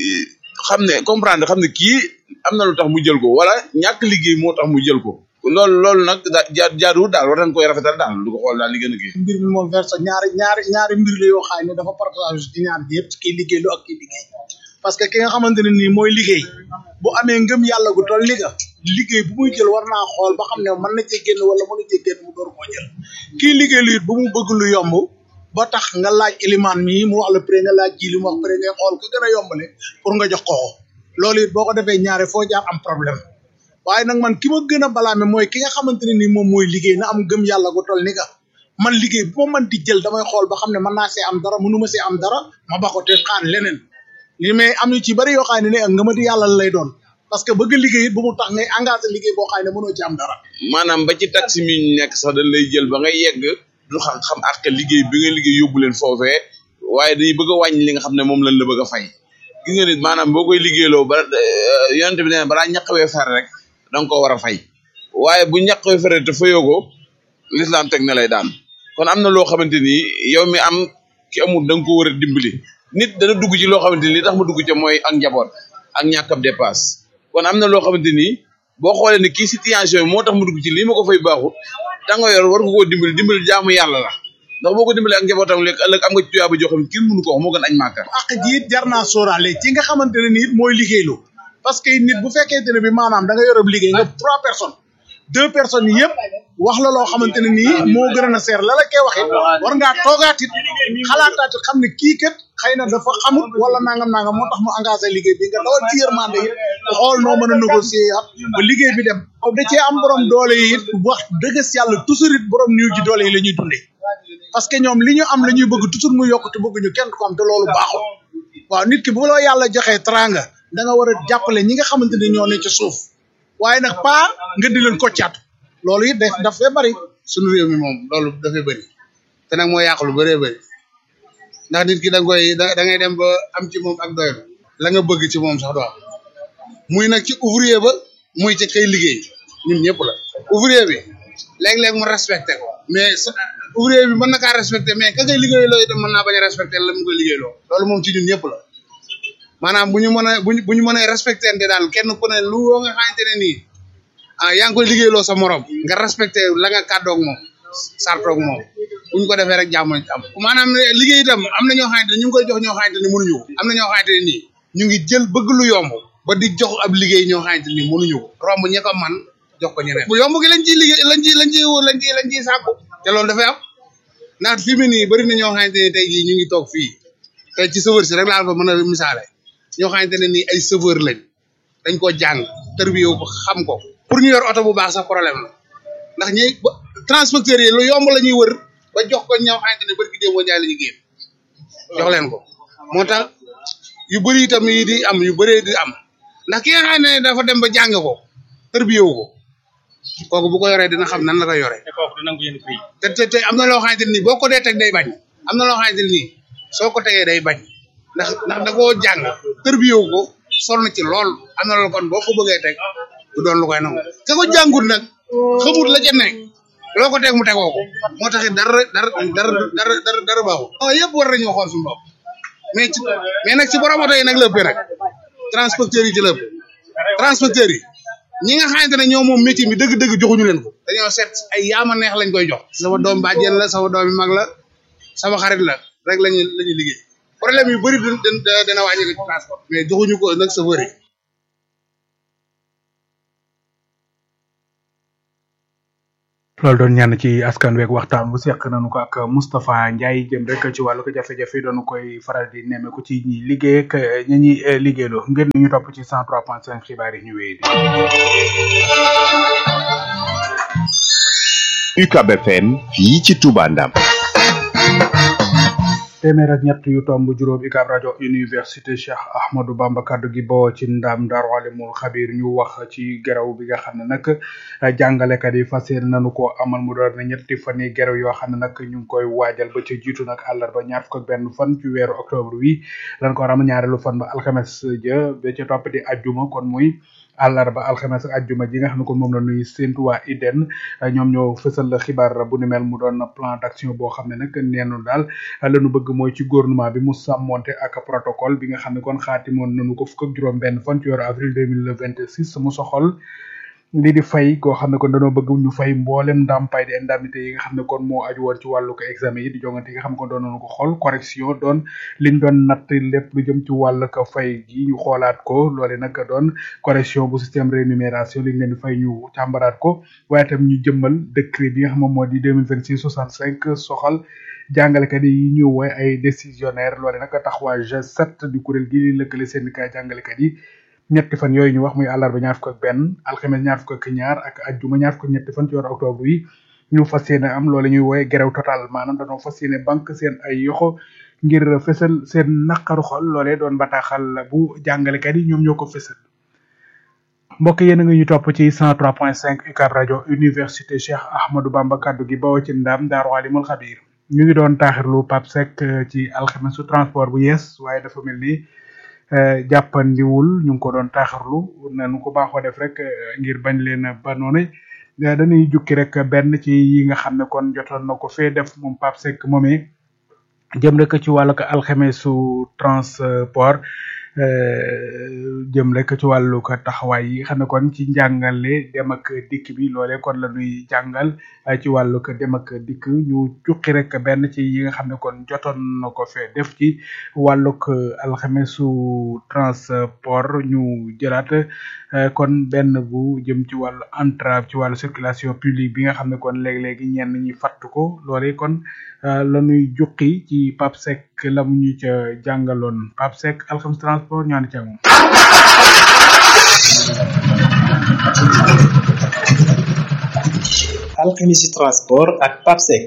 xam ne comprendre xam ne kii am na lu tax mu jël ko wala ñàkk liggéey moo tax mu jël ko loolu loolu nag daa jaa jaaduwul daal war nañ koy rafetal daal du ko xool daal li gën a kii. mbir mi moom verse ñaari ñaari ñaari mbir la yoo xam ne dafa partage ci ñaar bi yëpp ci kiy liggéey lu ak kiy liggéey parce que ki nga xamante ne nii mooy liggéey bu amee ngëm yàlla gu toll li nga liggéey bu muy jël war naa xool ba xam ne mën na cee génn wala mënu cee génn mu door koo jël kii liggéey lu it bu mu bëgg lu yomb ba tax nga laaj ilimaan mii mu wax la pré nga laaj ji li mu wax pré ngay xool ko gën a yombale pour nga jox ko ko loolu it boo ko defee ñaare foo jaar am problème waaye nag man ki ma gën a balaame mooy ki nga xamante ne nii moom mooy liggéey na am gëm yàlla gu toll ni nga man liggéey bu ma mën di jël damay xool ba xam ne mën naa see am dara mënu ma see am dara ma ba ko te xaar leneen li mais am yu ci bari yoo xam ne ne ak nga ma di yàlla lay doon parce que bëgg liggéey it bu mu tax ngay engagé liggéey boo xam ne mënoo ci am dara maanaam ba ci taxi mi ñu nekk sax dañ lay jël ba ngay yegg du xam xam ak liggéey bi nga liggéey yóbbu leen foofee waaye dañuy bëgg a wàññi li nga xam ne moom lañ la bëgg a fay gis nga nit maanaam boo koy liggéeyloo ba yonent bi nee balaa ñaqawee fer rek da nga ko war a fay waaye bu ñaqawee fer te fayoo ko l'islam teg na lay daan kon am na loo xamante ni yow mi am ki amul da nga ko war a dimbali nit dana dugg ci loo xamante ni li tax mu dugg ci mooy ak njaboot ak ñàkk ab dépasse kon am na loo xamante ni boo xoolee ne kii situation yi moo tax mu dugg ci lii ma ko fay baaxut da nga yor war nga koo dimbali dimbali jaamu yàlla la ndax boo ko dimbali ak njabootam léegi ëllëg am nga ci tuyaaba joo xam ne kenn mënu ko wax moo gën añ màkka ak ji it jar naa sóoraale ci nga xamante ne nii mooy liggéeylu parce que nit bu fekkente ne bi maanaam da nga yorob liggéey nga trois personnes deux personnes yëpp wax la loo xamante ne nii moo gën a na seer la la koy waxee war ngaa toogaat it xalaataat it xam ne kii kat xëy na dafa xamut wala nangam nangam moo tax mu engagé liggéey bi nga dawal ci yërmande it xool noo mën a négocier at ba liggéey bi dem da cee am borom doole yi it wax dëgg yàlla toujours it borom niw ji doole yi la ñuy dundee parce que ñoom li ñu am la ñuy bëgg toujours mu yokk te bëgguñu kenn ko am te loolu baaxul waaw nit ki bu la yàlla joxee teranga da nga war a jàppale ñi nga xamante ni ñoo ne ci suuf waaye nag pas nga di leen koccaatu loolu it daf daf fee bëri suñu réew mi moom loolu dafay bëri te nag moo yàq lu bëree bëri ndax nit ki da nga koy da ngay dem ba am ci moom ak doylu la nga bëgg ci moom sax doo am muy nag ci ouvrier ba muy ci kay liggéey ñun ñëpp la ouvrier bi léeg-léeg mu respecté ko mais ouvrier bi mën na kaa respecté mais ka ngay liggéey loo itam mën naa bañ a respecté la mu koy liggéey loo loolu moom ci ñun ñëpp la maanaam bu ñu mën a buñ bu ñu mën a respecté daal kenn ku ne lu woo nga xamante ne nii ah yaa ngi koy liggéeyloo sa morom nga respecté la nga kàddoog moom sartoog moom bu ñu ko defee rek jàmm am maanaam liggéey itam am na ñoo xamante ne ñu ngi koy jox ñoo xamante ne mënuñu ko am na ñoo xamante ne nii ñu ngi jël bëgg lu yomb ba di jox ab liggéey ñoo xamante ni mënuñu ko romb ñi ko man jox ko ñeneen bu yomb gi lañ ciy liggéey lañ ciy lañ ciy lañ ciy lañ ciy sàkku te loolu dafay am ndax fi mu nii bëri na ñoo xamante ne tey jii ñu ngi toog fii tey ci chauffeur si rek laa fa mën a misaale ñoo xamante ne nii ay chauffeur lañ dañ ko jàng tërbiyewu ko xam ko pour ñu yor oto bu baax sax problème la ndax ñi transporteurs yi lu yomb la ñuy wër ba jox ko ñoo xamante ne bërki déem moo jaay la ñu génn jox leen ko moo tax yu bëri itam yi di am yu bëree di am ndax ki nga xam ne dafa dem ba jàng ko tërbiyewu ko kooku bu ko yoree dina xam nan la koy yoree te te te am na loo xamante ne nii boo ko dee teg day bañ am na loo xamante ne nii soo ko tegee day bañ ndax ndax da koo jàng tërbiyewu ko sonn ci lool am na loolu kon boo ko bëggee teg du doon lu koy nangu ka ko jàngut nag xamut la ca nekk loo ko teg mu tegoo ko moo tax it dara dara dara dara dara dara baaxul. waaw yëpp war nañoo xool suñu bopp mais ci mais nag ci borom oto yi nag la ëppee nag transporteurs yi ci la ëpp transporteurs yi ñi nga xamante ne ñoo moom métier mi dëgg-dëgg joxuñu leen ko. dañoo seet ay yaama neex lañ koy jox. sama doom bàjjen la sama doom mag la sama xarit la rek lañuy la ñuy liggéey problème yu bëri dina dina wàññi ko ci transport mais joxuñu ko nag chauffeur yi loolu doon ñaan ci askan weeg waxtaan bu seq nañu ko ak Moustapha Ndiaye jëm rek ci wàllu ko jafe-jafe doonu koy faral di nemmeeku ci ñi liggéey ak ñi ñuy liggéeyloo ngeen ñu topp ci 103.5 xibaar yi ñu wéy di. UCAB FM fii ci Touba Ndam. téeméer ak ñett yu tomb juróom UCAB rajo université Cheikh Ahmadou Bamba kaddu gi boo ci ndam Daaru Alimul Xabir ñu wax ci geraw bi nga xam ne nag jàngalekat yi fas yéene nañu ko amal mu doon ne ñetti fan yi geraw yoo xam ne nag ñu ngi koy waajal ba ca jiitu nag àllarba ñaar fukk ak benn fan ci weeru octobre wi lan ko war a am ñaareelu fan ba alxames ja ba ca topp di ajjuma kon muy àllarba alxames ak ajjuma ji nga xam ne kon moom la nuy séntu waa IDEN ñoom ñoo fësal xibaar bu ni mel mu doon plan d'action boo xam ne nag neenu daal lañu bëgg mooy ci gouvernement bi mu sàmmonte ak protocole bi nga xam ne kon xaatimoon nañu ko fukk ak juróom benn fan ci weeru avril deux mille vingt six mu soxol lii di fay koo xam ne kon dañoo bëgg ñu fay mboolem ndàmpaay di indemnité yi nga xam ne kon moo aju woon ci wàllu ko examen yi di jongante yi nga xam ne kon doon nañu ko xool correction doon liñ doon natt lépp lu jëm ci wàllu ko fay gi ñu xoolaat ko loole nag doon correction bu système rémunération liñ leen di fay ñu càmbaraat ko waaye tam ñu jëmmal décret bi nga xam moom moo di deux mille vingt six soixante cinq soxal jàngalekat yi ñu woy ay décisionnaire loole nag taxawaay G7 di kuréel gi lëkkale syndicat jàngalekat yi ñetti fan yooyu ñu wax muy àllarba ñaar fukk ak benn alxames ñaar fukk ak ñaar ak ajjuma ñaar fukk ak ñetti fan ci weeru octobre yi ñu fas yéene am loolu ñuy wooye gerew total maanaam dañoo fas yéene banque seen ay yoxo ngir fësal seen naqaru xol loolee doon bataaxal bu jàngalekat yi ñoom ñoo ko fësal mbokk yéen a ngi ñu topp ci 103.5 UCAB rajo université Cheikh Ahmadou Bamba kaddu gi bawoo ci ndam Daaru Alimul Xabir ñu ngi doon taaxirlu Pape Seck ci alxames su transport bu yees waaye dafa mel ni jàppandiwul ñu ngi ko doon taaxirlu nañu ko baaxoo def rek ngir bañ leen ba noonu dañuy jukki rek benn ci yi nga xam ne kon jotoon na ko fee def moom Pape Seck moomee jëm rek ci wàllu ko alxamesu transport jëm rek ci wàllu ko taxawaay yi xam ne kon ci njàngale dem ak dikk bi loole kon la ñuy jàngal ci wàllu ko dem ak dikk ñu jukki rek benn ci yi nga xam ne kon jotoon na ko fee def ci wàllug alxamesu transport ñu jëlaat kon benn bu jëm ci wàllu entrave ci wàllu circulation publique bi nga xam ne kon léeg-léegi ñenn ñi fàttu ko loole kon la ñuy jukki ci Pape Seck la mu ñu ca jàngaloon Pape Seck alxames transport ñu ànd ci ak moom alxemisi transport ak Pape Seck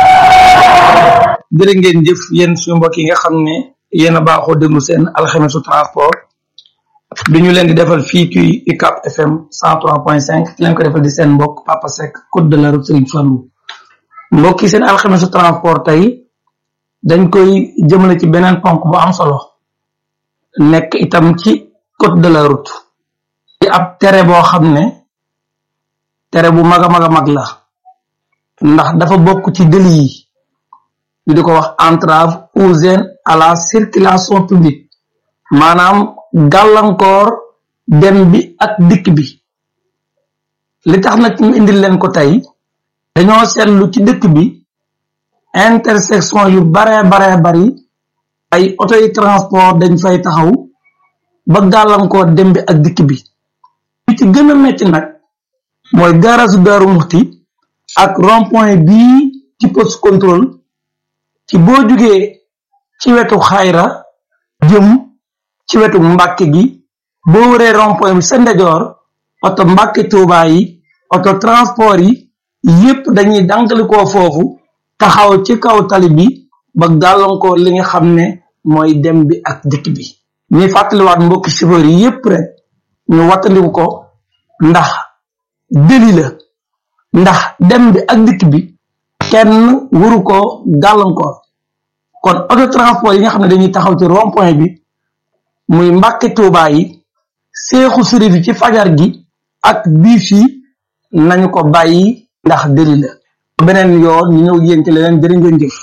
jërë ngeen jëf yéen suñu mbokk yi nga xam ne yéen a baaxoo déglu seen alxemisu transport bi ñu leen di defal fii ci UCAB FM 103.5 ki leen ko defal di seen mbokk Papa Seck code de la route Serigne Fallou mbokk yi seen alxemisu transport tey dañ koy jëmale ci beneen ponk bu am solo nekk itam ci code de la route ci ab tere boo xam ne tere bu mag a mag a mag la ndax dafa bokk ci délit yi ñu di ko wax entrave ou gêne à la circulation publique maanaam gàllankoor dem bi ak dikk bi li tax nag ñu indil leen ko tey dañoo seetlu ci dëkk bi intersection yu bare bare bari ay oto yi transport dañ fay taxaw ba gàllankoor dem bi ak dikk bi li ci gën a metti nag mooy gaarasu Daaru Muxti ak rond point bii ci poste contrôle ci boo jugee ci wetu xayra jëm ci wetu mbàkke gi boo wëree rond point bi sa ndejoor oto mbàkke tuubaa yi oto transport yi yépp dañuy dankalikoo foofu taxaw ci kaw tali bi ba gàllankoor li nga xam ne mooy dem bi ak dikk bi ñuy fàttaliwaat mbokki chauffeur yi yépp rek ñu wattandiku ko ndax deli la ndax dem bi ak dikk bi kenn waru ko gàllankoor kon auto transport yi nga xam ne dañuy taxaw ci rond point bi muy mbàkke tuubaa yi seexu sërif yi ci fajar gi ak biis yi nañu ko bàyyi ndax deli la beneen yoon ñu ñëw yéen ci leneen jërë ngeen jëf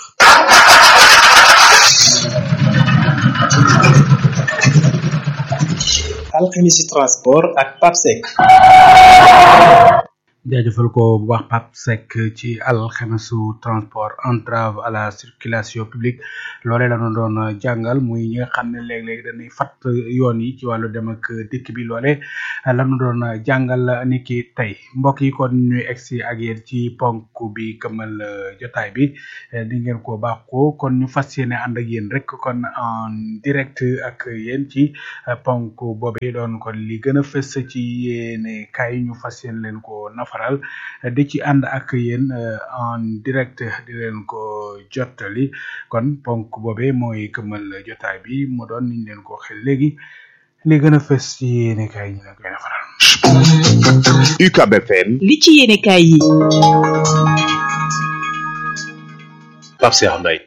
alxemisi transport ak Pape Seck jaajëfal ko bu baax Pape Seck ci alxemesu transport entrave à la circulation publique loolee la ñu doon jàngal muy ñi nga xam ne léeg-léeg dañuy fat yoon yi ci wàllu dem ak dikk bi loole la ñu doon jàngal ni ki tey mbokk yi kon ñuy egsi ak yéen ci ponk bi këmal jotaay bi di ngeen ko baax ko kon ñu fas yéene ànd ak yéen rek kon en direct ak yéen ci ponk boobu doon kon li gën a fës ci yéene kaay ñu fas yéene leen ko nafaral di ci ànd ak yéen en direct di leen ko jottali kon ponk boobee mooy këmal jotaay bi mu doon niñ leen ko waxee léegi li gën a fës ci yéene kaay ñu leen koy nafaral. UCAB FM li ci yéene kaay yi. Pape Cheikh Mbaye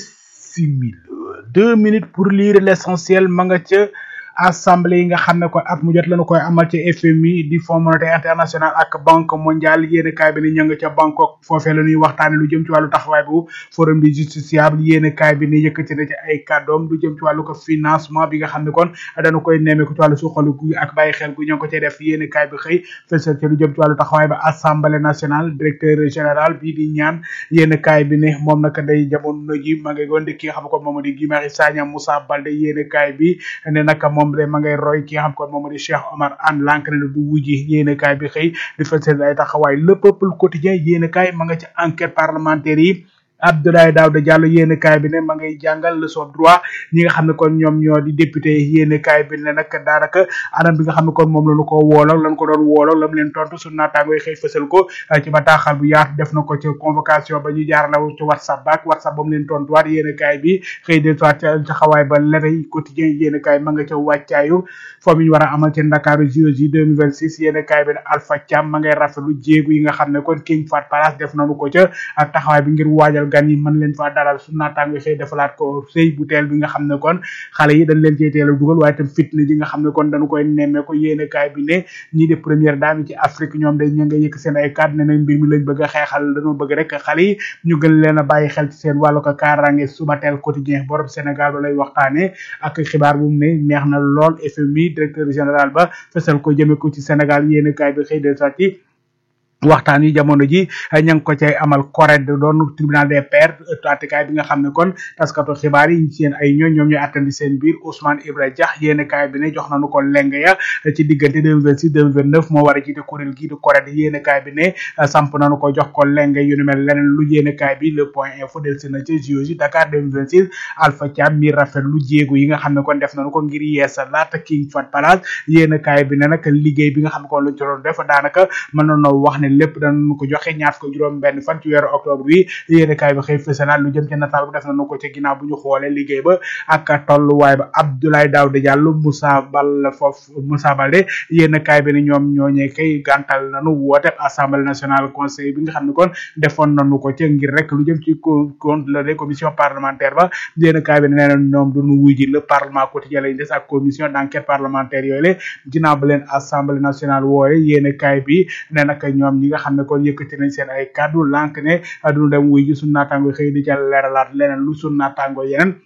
bisimil deux minutes pour lire l'essentiel ma nga ca assemblée yi nga xam ne kon at mu jot lañu koy amal ci FMI di Fonds monétaire international ak banque mondiale yéen kaay bi ne ña nga ca Bangkok foofee la ñuy waxtaane lu jëm ci wàllu taxawaay bu forum du justiciable yéen kaay bi ne yëkkati na ci ay kàddoom lu jëm ci wàllu ko financement bi nga xam ne kon dañu koy nemmeeku ci wàllu suqalu gu ak bàyyi xel gu ñoo ko cay def yéen kaay bi xëy fësal ci lu jëm ci wàllu taxawaay ba assemblée nationale directeur général bii di ñaan yéen kaay bi ne moom naka day jamono ji ma ngay goon di ki nga xam ne kon moom di Guy Marius Sagna Moussa Baldé yéen kaay bi ne naka moom de ma ngay roy ki nga xam kon moom di Cheikh Omar Anne lank ne du wujji yéene kaay bi xëy di fësal ay taxawaay le peuple quotidien yéene kaay ma nga ci enquête parlementaire yi Abdoulaye Daouda Diallo yéene kaay bi ne ma ngay jàngal leçon droit ñi nga xam ne kon ñoom ñoo di député yéene kaay bi ne nag daanaka anam bi nga xam ne kon moom lañu ko wooloo lañ ko doon wooloo lam leen tontu su naataango yi xëy fësal ko ci bataaxal bu yaatu def na ko ci convocation ba ñu jaar la ci whatsapp baak whatsapp ba mu leen tontuwaat yéene kaay bi xëy de soit ca taxawaay ba leneen quotidien yéene kaay ma nga ca wàccaayu foo mi ñu war a amal ci Ndakaaru JOJ 2026 yéene kaay bi ne Alpha Thiam ma ngay rafetlu jéegu yi nga xam ne kon King Fat Palace def nañu ko ca ak taxawaay bi ngir waajal gan yi mën leen faa dalal su naataango xëy defalaat ko sëy bu teel bi nga xam ne kon xale yi dañ leen cee teel a dugal waaye tam fitna ji nga xam ne kon dañu koy nemmee ko yéene kaay bi ne ñii de première dame yi ci Afrique ñoom day ña nga yëkk seen ay kàddu ne nañ mbir mi lañ bëgg a xeexal dañoo bëgg rek xale yi ñu gën leen a bàyyi xel ci seen wàllu ko kaaraange suba teel quotidien borom Sénégal ba lay waxtaane ak xibaar bu mu ne neex na lool FMI directeur général ba fësal ko jëme ko ci Sénégal yéene kaay bi xëy de sati waxtaan yi jamono ji ña ngi ko cay amal CORED doon tribunal des pairs attekaay bi nga xam ne kon taskatu xibaar yi seen ay ñooñ ñoom ñooy attandi seen biir Ousmane Ibra Dia yéene kaay bi ne jox nañu ko leng ya ci diggante 2026 2029 moo war a jiite kuréel gii di CORED yéene kaay bi ne samp nañu ko jox ko leng yu ni mel leneen lu yéene kaay bi le point info del si na ci JOJ Dakar 2026 Alpha Thiam mi rafet lu jéego yi nga xam ne kon def nañu ko ngir yeesa laata King Fat Palace yéene kaay bi ne nag liggéey bi nga xam ne kon luñ ci doon def daanaka mën nañoo wax ne lépp danañu ko joxe ñaar ko juróom benn fan ci weeru octobre bi yéene kaay bi xëy fësalaat lu jëm ci nataal bu def nañu ko ci ginnaaw bu ñu xoolee liggéey ba ak tolluwaay ba Abdoulaye Daouda Diallo Moussa Bal foofu Moussa Balde yéene kaay bi ne ñoom ñooñee kay gàntal nañu woote assemblée nationale conseil bi nga xam ne kon defoon nañu ko ci ngir rek lu jëm ci compte la des commission parlementaire ba yéene kaay bi ne nee na ñoom duñu wuy ji le parlement quotidien lañ des ak commission d'enquête parlementaire yooyu le ginnaaw ba leen assemblée nationale wooye yéene kaay bi ne nag ñoom ñi nga xam ne kon yëkkati nañ seen ay kàddu lànk ne duñu dem wuy ji suñu naataango xëy di ca leeralaat leneen lu suñu naataango yeneen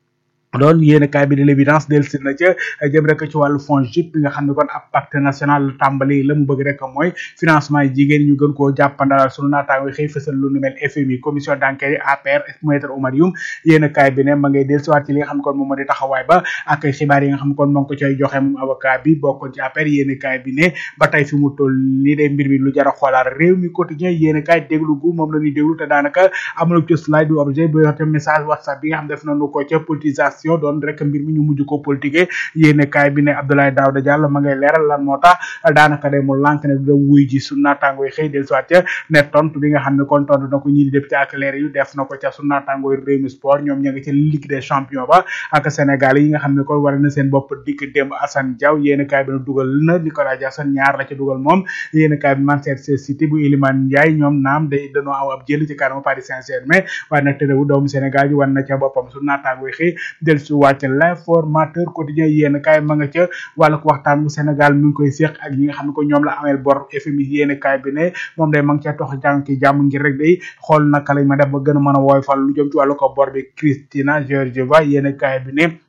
doon yéene kaay bi de l'évidence del si na ca jëm rek ci wàllu fonds JIP bi nga xam ne kon ab pacte national tàmbali la mu bëgg rek mooy financement yi jigéen ñu gën koo jàppandalal sunu naataango xëy fësal lu nu mel FMI commission d'enquête yi APR maître Oumar Youm yéene kaay bi ne ma ngay del siwaat ci li nga xam ne kon moom moo di taxawaay ba ak xibaar yi nga xam ne kon moo ngi ko cay joxe moom avocat bi bokkoon ci APR yéene kaay bi ne ba tey fi mu toll nii de mbir mi lu jar a xoolaat réew mi quotidien yéene kaay déglu gu moom la ñuy déglu te daanaka amul ci slide du objet bu yoxte message whatsapp bi nga xam def nañu ko ca politisation doon rek mbir mi ñu mujj ko politique yéene kaay bi ne Abdoulaye Daouda Diallo ma ngay leeral lan moo tax daanaka de mu lànk ne du dem wuy ji su naataango yi xëy del soit ca ne tontu bi nga xam ne kon tontu na ko ñii di député ak leer yu def na ko ca su naataango yi Rewmi Sport ñoom ña nga ca Ligue des champions ba ak Sénégal yi nga xam ne kon war na seen bopp dikk démb Assane Diaw yéene kaay bi ne dugal na Nicolas Jackson ñaar la ca dugal moom yéene kaay bi Manchester City bu Iliman Ndiaye ñoom naam day dañoo aw ab jël ci kanamu Paris Saint-Germain waaye nag tëddewu doomu Sénégal yi wan na ca boppam su naataango yi xëy del su wàcc l'informateur quotidien yéen kaay ma nga ca wàllu waxtaan bu Sénégal mi ngi koy séq ak ñi nga xam ne ko ñoom la ameel bor FMI yéen kaay bi ne moom day ma ngi ca tox jàng ki jàmm ngir rek day xool naka lañ ma def ba gën a mën a wooy fal lu jëm ci wàllu ko bor bi Christina Georgieva yéen kaay bi ne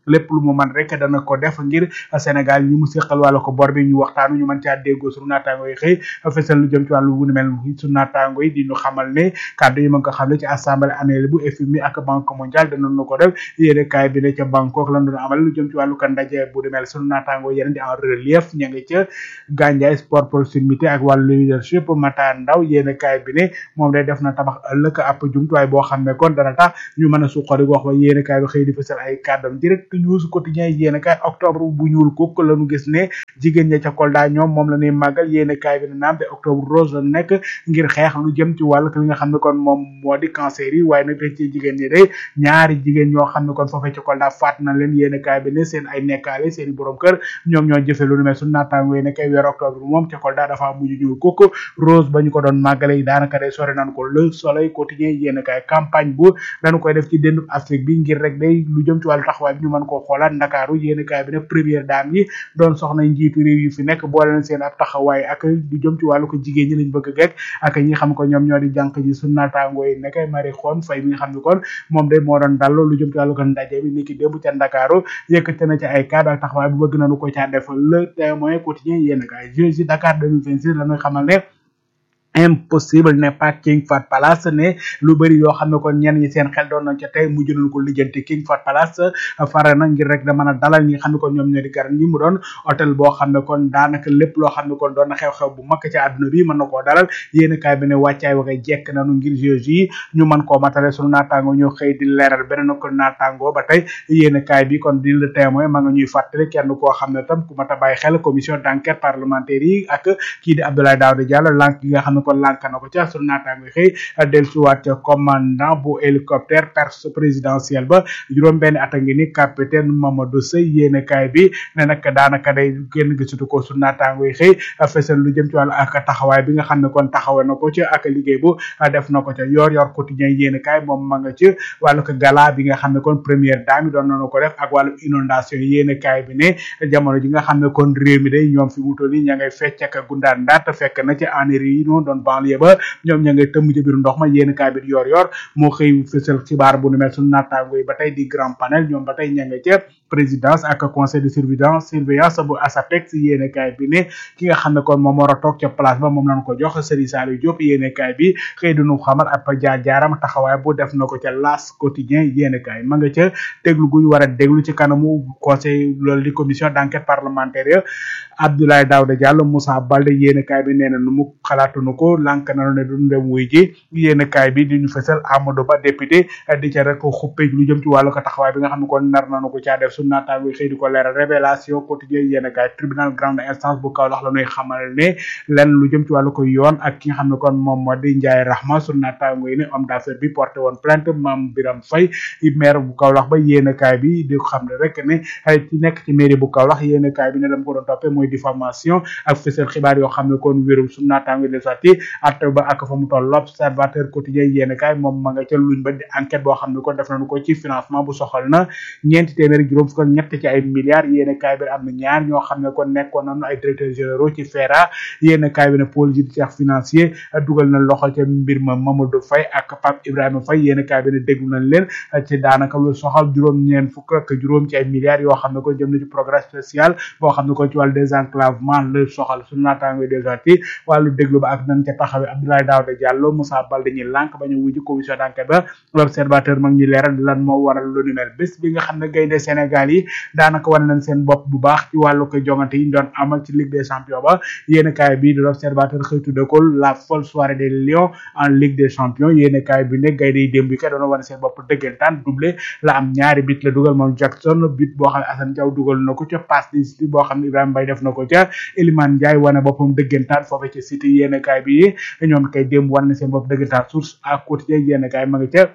lépp lu mu man rek dana ko def ngir Sénégal ñi mu seqal wàllu ko bor bi ñu waxtaanu ñu mën caa déggoo sunu naataango yi xëy fesal lu jëm ci wàllu wu ni mel sunu naataango yi di ñu xamal ne kàddu yi ma nga xam ne ci assemblée annuelle bu FMI ak banque mondiale danañu ko def yéene kaay bi ne ca Bangkok lan doon amal lu jëm ci wàllu kan ndaje bu ni mel sunu naataango yeneen di en relief ña nga ca Gandiaye sport proximité ak wàllu leadership Mata Ndaw yéene kaay bi ne moom day def na tabax ëllëg ab jumtuwaay boo xam ne kon dana tax ñu mën a suqali wax ba yéene kaay bi xëy di fësal ay kàddam direct news quotidien yéene kaay octobre bu ñuul kuk lañu gis ne jigéen ña ca Kolda ñoom moom la ñuy màggal yéene kaay bi ne naam te octobre rose la nekk ngir xeex lu jëm ci wàllu li nga xam ne kon moom moo di cancer yi waaye nag ci jigéen ñi day ñaari jigéen ñoo xam ne kon foofee ca Kolda faat na leen yéene kaay bi ne seen ay nekkaale seen i borom kër ñoom ñoo jëfe lu nu mel su naataango yi ne kay weer octobre moom ca Kolda dafa mujj ñuul kuk rose ba ñu ko doon màggale yi daanaka day sore nan ko le soleil quotidien yéene kaay campagne bu dañu koy def ci déndu Afrique bi ngir rek day lu jëm ci wàllu taxawaay bi ñu mën koo xoolaat ndakaaru yéene kaay bi ne première dame yi doon soxna njiitu réew yi fi nekk boole na seen ab taxawaay ak lu jëm ci wàllu ko jigéen ñi lañ bëgg gekk ak ñi xam ko ñoom ñoo di jànq ji su naataango yi ne kay mari xoon fay mi nga xam ne kon moom day moo doon dallo lu jëm ci wàllu ko ndaje bi niki démb ca ndakaaru yëkkate na ci ay cadre ak taxawaay bu bëgg nañu ko caa def le témoin quotidien yéene kaay Jeux Dakar 2026 la ñuy xamal ne impossible n'est pas King Fat Palace ne lu bëri yoo xam ne kon ñenn ñi seen xel doon nañ ca tey mujj nañ ko lijjanti King Fat Palace fare na ngir rek da mën a dalal ñi nga xam ne kon ñoom ñoo di garan ñi mu doon hôtel boo xam ne kon daanaka lépp loo xam ne kon doon na xew-xew bu mag ci àdduna bi mën na koo dalal yéen kaay bi ne wàccaay waxee jekk nañu ngir jeux yi ñu mën koo matale sunu naataango ñoo xëy di leeral beneen ko naataango ba tey yéen kaay bi kon di le témoin ma nga ñuy fàttali kenn koo xam ne tam ku mat a bàyyi xel commission d'enquête parlementaire yi ak kii di Abdoulaye Daouda Diallo lank gi nga xam ne kon lànk na ko ca sunu naataango xëy dellusiwaat ca commandant bu hélicoptère perse présidentiel ba juróom benn at a ngi ni capitaine Mamadou Sey yéene kaay bi ne nag daanaka day génn gisatu ko sunu naataango yi xëy fesal lu jëm ci wàllu ak taxawaay bi nga xam ne kon taxawe na ko ca ak liggéey bu def na ko ca yor yor quotidien yéene kaay moom ma nga ci wàllu ko gala bi nga xam ne kon première dame yi doon nañu ko def ak wàllu inondation yéene kaay bi ne jamono ji nga xam ne kon réew mi day ñoom fi mu toll nii ña ngay fecc ak gundaan ndaat fekk na ci eneri yi noonu doon banlieue ba ñoom ña ngay tëmm ci biir ndox ma yéen kaay bi yor yor moo xëy fësal xibaar bu nu mel suñu naataango yi ba tey di grand panel ñoom ba tey ña nga ca présidence ak conseil de surveillance surveillance bu ASAPEX yéene kaay bi ne ki nga xam ne kon moom war a toog ca place ba moom lañ ko jox Serigne Saliou Diop yéene kaay bi xëy duñu xamal ab jaar jaaram taxawaay bu def na ko ca las quotidien yéene kaay ma nga ca déglu gu ñu war a déglu ci kanamu conseil loolu di commission d'enquête parlementaire ya Abdoulaye Daouda Diallo Moussa Balde yéene kaay bi nee na nu mu xalaatunu ko lànk nanu ne duñu dem wuy ji yéene kaay bi di ñu fësal Amadou Ba député di ca rek xuppe lu jëm ci wàllu ko taxawaay bi nga xam ne kon nar nanu ko caa def su naataango xëy di ko leeral révélation quotidien yéene kaay tribunal grande instance bu Kaolack la ñuy xamal ne lenn lu jëm ci wàllu ko yoon ak ki nga xam ne kon moom moo di Ndiaye Rahma su naataango yi ne homme d'affaires bi porté woon plainte Mame Biram Faye maire bu Kaolack ba yéene kaay bi di xam ne rek ne ci nekk ci mairie bu Kaolack yéene kaay bi ne dama ko doon toppee mooy diffamation ak fësal xibaar yoo xam ne kon wérul su naataango de sati at ba ak fa mu toll l'observateur quotidien yéene kaay moom ma nga ca luñ ba di enquête boo xam ne kon def nañu ko ci financement bu soxal na ñeenti téeméeri juróom fukk ak ñett ci ay milliards yéene kaay bi am na ñaar ñoo xam ne kon nekkoon nañu ay directeurs généraux ci FERA yéene kaay bi ne pôle judiciaire financier dugal na loxo ca mbir ma Mamadou Faye ak Pape Ibrahima Faye yéene kaay bi ne déglu nañ leen ci daanaka lu soxal juróom ñeen fukk ak juróom ci ay milliards yoo xam ne kon jëm na ci programme spécial boo xam ne kon ci wàllu désenclavement la soxal su naataango déjà ci wàllu déglu ba ak nañ ca taxawee Abdoulaye Daouda Diallo Moussa Baldé ñi lànk ba ñu wuji commission d'enquête ba l'observateur mag ñi leeral lan moo waral lu ni mel bés bi nga xam ne gaynde Sénégal yi daanaka wane nañ seen bopp bu baax ci wàllu ko jongante yi ñu doon amal ci Ligue des champions ba yéen kaay bi de l'observateur xëy tudde ko la folle soirée des lions en Ligue des champions yéen kaay bi ne gaynde yi démb yi kay doon wane seen bopp dëggantaan doublé la am ñaari bit la dugal moom Jackson bit boo xam ne Assane Diaw dugal na ko ca passe di boo xam ne Ibrahima Mbaye def na ko ca Elimane Ndiaye wane boppam dëggantaan foofu ci City yéen kaay bi ñoom kay démb wane na seen bopp dëggantaan source à quotidien yéen kaay ma nga ca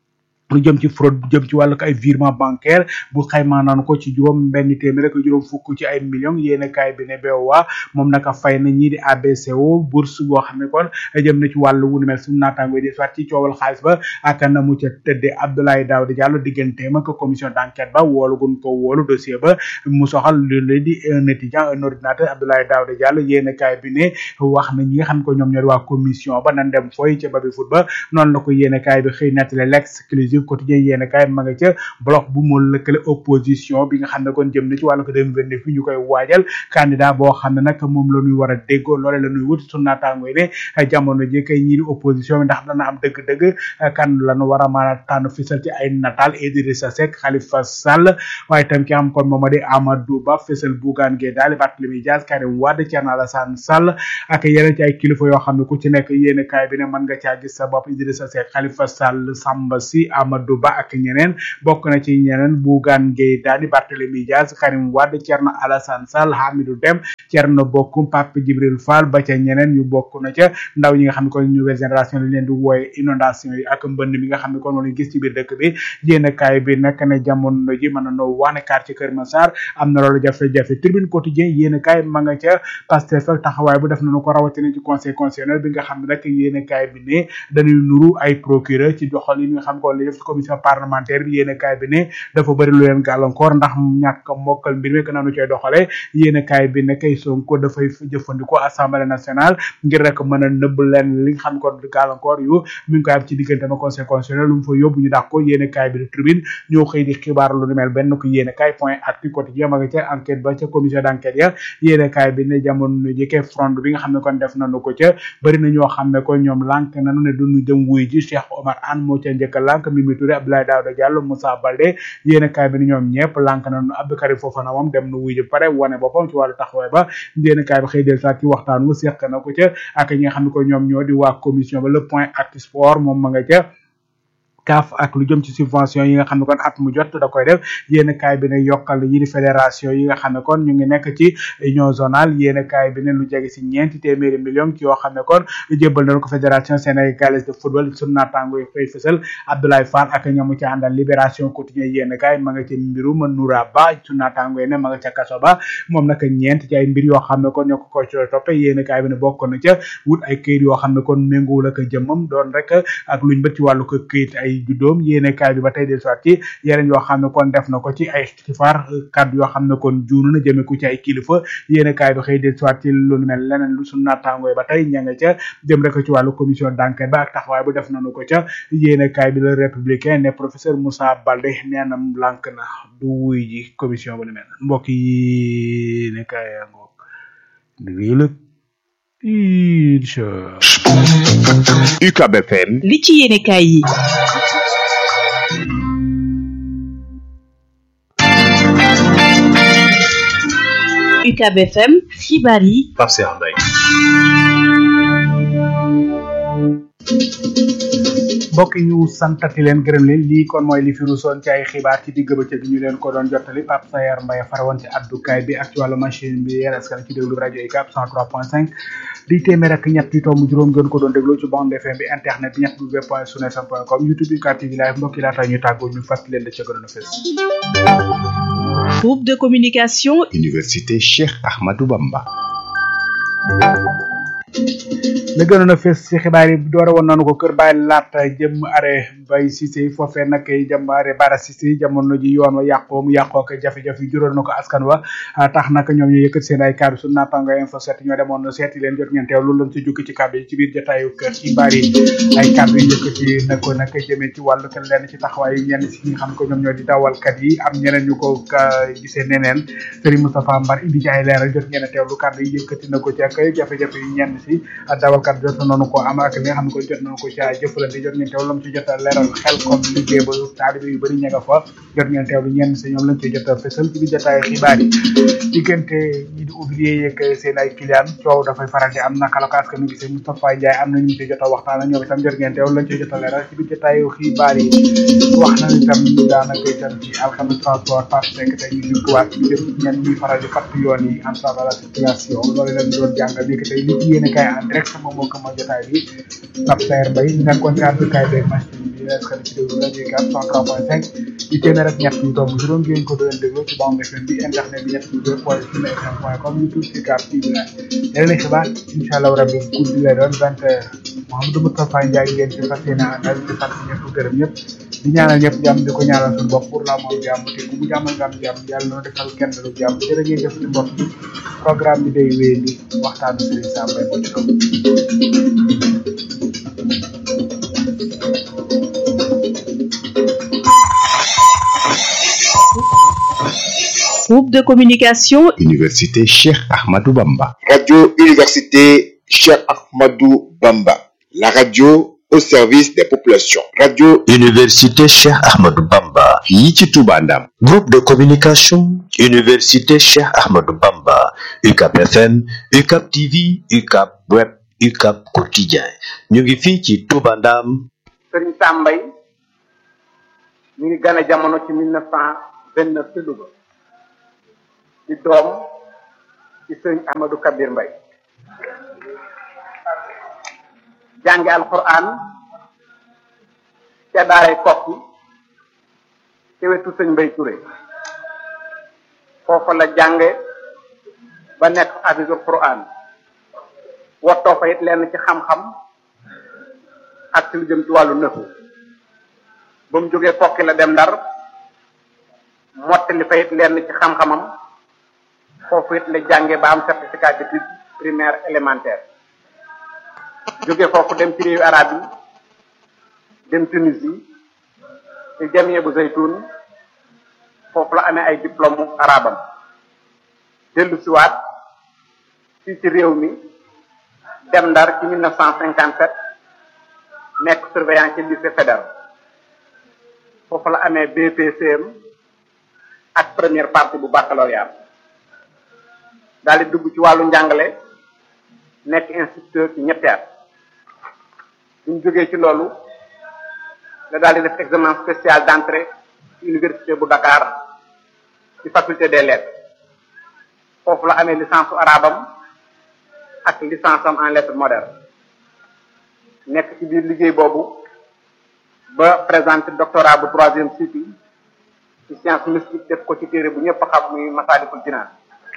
lu jëm ci fraude bu jëm ci wàllu ay virement bancaire bu xaymaa naan ko ci juróom benn téeméer ak juróom fukk ci ay millions yéene kaay bi ne BOA moom naka fay na ñii di ABCO bourse boo xam ne kon jëm na ci wàllu wu nu mel suñu naataango di soit ci coowal xaalis ba ak na mu ca tëddee Abdoulaye Daouda Diallo digganteem ak commission d'enquête ba woolu gun ko woolu dossier ba mu soxal lu leen di un étudiant un ordinateur Abdoulaye Daouda Diallo yéene kaay bi ne wax na ñi nga xam ko ñoom ñoo di waa commission ba nan dem fooy ca babi foot ba noonu la ko yéene kaay bi xëy nettali l'exclusive l'exclusif quotidien yéen kaay ma nga ca bloc bu mu lëkkale opposition bi nga xam ne kon jëm na ci wàllu ko 2029 fi ñu koy waajal candidat boo xam ne nag moom la ñuy war a déggoo loole la ñuy wut su naataango yi ne jamono ji kay ñii di opposition bi ndax dana am dëgg-dëgg kan la ñu war a mën a tànn fisal ci ay nataal Idrissa Seck Khalifa Sall waaye tam ki am kon moom di Amadou Ba fisal Bougane Gueye Dany Barthélémy Dias Karim Wade Thierno Alassane Sall ak yeneen ci ay kilifa yoo xam ne ku ci nekk yéen kaay bi ne mën nga caa gis sa bopp Idrissa Seck Khalifa Sall Samba Sy Amadou Ba ak ñeneen bokk na ci ñeneen Bougane Gueye Dany Barthélémy Dias Karim Wade Thierno Alassane Sall Hamidou Deme Thierno Bocoum Pape Djibril Fall ba ca ñeneen ñu bokk na ca ndaw ñi nga xam ne kon nouvelle génération lañ leen di wooye inondation yi ak mbënd mi nga xam ne kon moom lañ gis ci biir dëkk bi yéen kaay bi nag ne jamono ji mën na noo wax ne quartier Kër Massar am na loolu jafe-jafe tribune quotidien yéen kaay ma nga ca Pastef ak taxawaay bu def nañu ko rawatina ci conseil constitutionnel bi nga xam ne rek yéen kaay bi ne dañuy nuru ay procureur ci doxal yi nga xam ko li def ci commission parlementaire bi yéen kaay bi ne dafa bëri lu leen gàllankoor ndax ñàkk mokkal mbir mi gën nañu cay doxale yéen kaay bi ne kay Sonko dafay jëfandikoo assemblée nationale ngir rek mën a nëbb leen li nga xam ko gàllankoor yu mi ngi koy am ci diggante ma conseil constitutionnel lu mu fa yóbbu ñu dàq ko yéen kaay bi de tribune ñoo xëy di xibaar lu ni mel benn ko yéen kaay point actu quotidien ma nga ca enquête ba ca commission d'enquête ya yéen kaay bi ne jamono ji kay front bi nga xam ne kon def nañu ko ca bëri na ñoo xam ne ko ñoom lànk nañu ne duñu jëm wuy ji Cheikh Omar Anne moo ca njëkk a lànk Mimi Touré Abdoulaye Daouda Diallo Moussa Baldé yéen kaay bi ne ñoom ñëpp lànk nañu Abdou Karim Fofana moom dem na wuy ji pare wane boppam ci wàllu taxawaay ba yéen kaay bi xëy del saat ci waxtaan wu seq na ko ca ak ñi nga xam ne ko ñoom ñoo di waa commission ba le point actu sport moom ma nga ca CAF ak lu jëm ci subvention yi nga xam ne kon at mu jot da koy def yéen kaay bi ne yokkal yi di fédération yi nga xam ne kon ñu ngi nekk ci union zonale yéen kaay bi ne lu jege si ñeenti téeméeri million ci yoo xam ne kon jébbal nañu ko fédération sénégalaise de football sunu naataango yi fay fësal Abdoulaye Fall ak ñamu ci àndal libération quotidien yéen kaay ma nga ci mbirum Noura Ba sunu naataango yi ne ma nga ca kaso ba moom nag ñeent ci ay mbir yoo xam ne kon ñoo ko ko ci toppe yéen kaay bi ne bokk na ca wut ay këyit yoo xam ne kon méngoowul ak jëmmam doon rek ak luñ bët ci wàllu ko këyit ay juddoom yéene kaay bi ba tey del soit ci yeneen yoo xam ne kon def na ko ci ay xifaar kaddu yoo xam ne kon juunu na jëme ko ci ay kilifa yéene kaay bi xëy del soit ci lu mel leneen lu suñu naataangooy ba tey ña nga ca jëm rek ci wàllu commission d'enquête ba ak taxawaay bu def nañu ko ca yéene kaay bi le républicain ne professeur Moussa Baldé nee na lànk na du wuy ji commission bu ni mel mbokk yi ne kaay ngoog wii la incha UCAB FM li ci yéene kaay yi UCAB FM xibaar yi Pape Cheikh Mbaye mbokk yi ñu santati leen gërëm leen lii kon mooy li fi rusoon ci ay xibaar ci digg bëccëg bi ñu leen ko doon jottali Pape Sayar Mbaye farawoon ci addukaay bi ak ci wàllu machine bi yéen askan ci déglu rajo UCAB 103.5 di téeméer ak ñett yu tomb juróom ngeen ko doon déglu ci bande FM bi internet bi ñett w point sunu fm point com youtube UCAB TV live mbokk yi laata ñu tàggoo ñu fàttali leen la ca gënoon a fës groupe de communication Université Cheikh Ahmadou Bamba la gënoon a fes ci xibaar yi doore woon nañu ko kër bàyyi laata jëm are bay Cissé foofee nag jëm are bara Cissé jamono ji yoon wa yàqoo mu yàqoo ko jafe-jafe yi juróon na ko askan wa tax nag ñoom ñu yëkkat seen ay kàddu su naataango info set ñoo demoon seeti leen jot ngeen teew loolu lañ ci jukki ci kàddu yi ci biir jotaayu kër xibaar yi ay kàddu yi yëkkati na ko nag jëmee ci wàllu kenn lenn ci taxawaay yi ñenn si ñi nga xam ko ñoom ñoo di dawalkat yi am ñeneen ñu ko gisee neneen Serigne Moustapha Mbar indi ci ay leeral jot ngeen a teewlu kàddu yi yëkkati na ko ci ak jafe-jafe yi ñenn si dawalkat jot nañu ko am ak li nga xam ne ko jot nañu ko ci jëfalante jot ngeen teewlu lam ci jot a leeral xel comme liggéey ba taalibe yu bëri ña nga fa jot ngeen teewlu ñenn si ñoom lañ ci jot a fësal ci biir jotaay xibaar yi diggante ñi di ouvrier yeeg seen ay client coow dafay faral di am naka la ko askan wi gisee Moustapha Ndiaye am na ñu ci jot a waxtaan ak ñoom itam jot ngeen teewlu lañ ci jot a leeral ci biir jotaayu xibaar yi wax nañ itam daanaka itam ci alxames transport par nekk tey ñu jubluwaat ci jëm ñenn ñuy faral di fatt yoon yi entrave à la circulation loolu lañ doon jàngal ni que tey li ci yéene kaay en direct moom moo ko ma jotaay bi Pape Saer Mbaye nekkoon ci àddukaay beeg machine bi est-ce que ci déglu rajo yi 103.5 di téeméer ak ñett yu tomb juróom ngeen ko doon déglu ci bande FM bi internet bi ñett yu deux point sunu fm point com youtube ci carte TV la yeneen xibaar incha allah rabbi guddi lay doon vingt heures Mouhamadou Moustapha Ndiaye ngeen ci fas yéene àndal di sant ñëpp gërëm ñëpp di ñaanal ñëpp jàmm di ko ñaanal suñu bopp pour la moom jàmm te ku mu jàmmal nga am jàmm yàlla na defal kenn lu jàmm jërë ngeen jëf ci mbokk bi programme bi day wéy di waxtaanu Serigne Sam Mbaye moo ci topp Groupe de communication Université Cheikh Ahmadou Bamba. Radio Université Cheikh Ahmadou Bamba. La radio au service des populations. Radio Université Cheikh Ahmadou Bamba. fii ci Touba Ndam. Groupe de communication Université Cheikh Ahmadou Bamba. UCAP FM, UCAP TV, UCAP Web, UCAP Quotidien. ñu ngi fii ci Touba Ndam. sëriñ Tambay ñu ngi gane jamono ci mille neuf cent vingt neuf ci Louga di doom ci sëriñ Ahmadou Kabir Mbay jànge alquran ca daaray kokki ci wetu sëñ Mbay Touré foofa la jànge ba nekk hafisul quran wottoo fa it lenn ci xam-xam ak ci lu jëm ci wàllu nëfu ba mu jógee kokki la dem ndar mottali fa it lenn ci xam-xamam foofu it la jànge ba am certificat d'études primaire élémentaire jóge foofu dem ci réewu arab yi dem Tunisie ci jamie bu zaytun foofu la amee ay diplôme arabam dellu siwaat fii ci réew mi dem ndar ci mille neuf cent cinquante sept nekk surveillant ci lycée fédéral foofu la amee BPCM ak première partie bu baccalauréat daal di dugg ci wàllu njàngale nekk instituteur ci ñetti at buñ jógee ci loolu la daal di def examen spécial d'entrée ci université bu Dakar ci faculté des lettres foofu la amee licence su arabam ak licence am en lettres modernes nekk ci biir liggéey boobu ba présenté doctorat bu troisième cycle ci science mystique def ko ci téere bu ñëpp xam muy Masaalikul Jinaan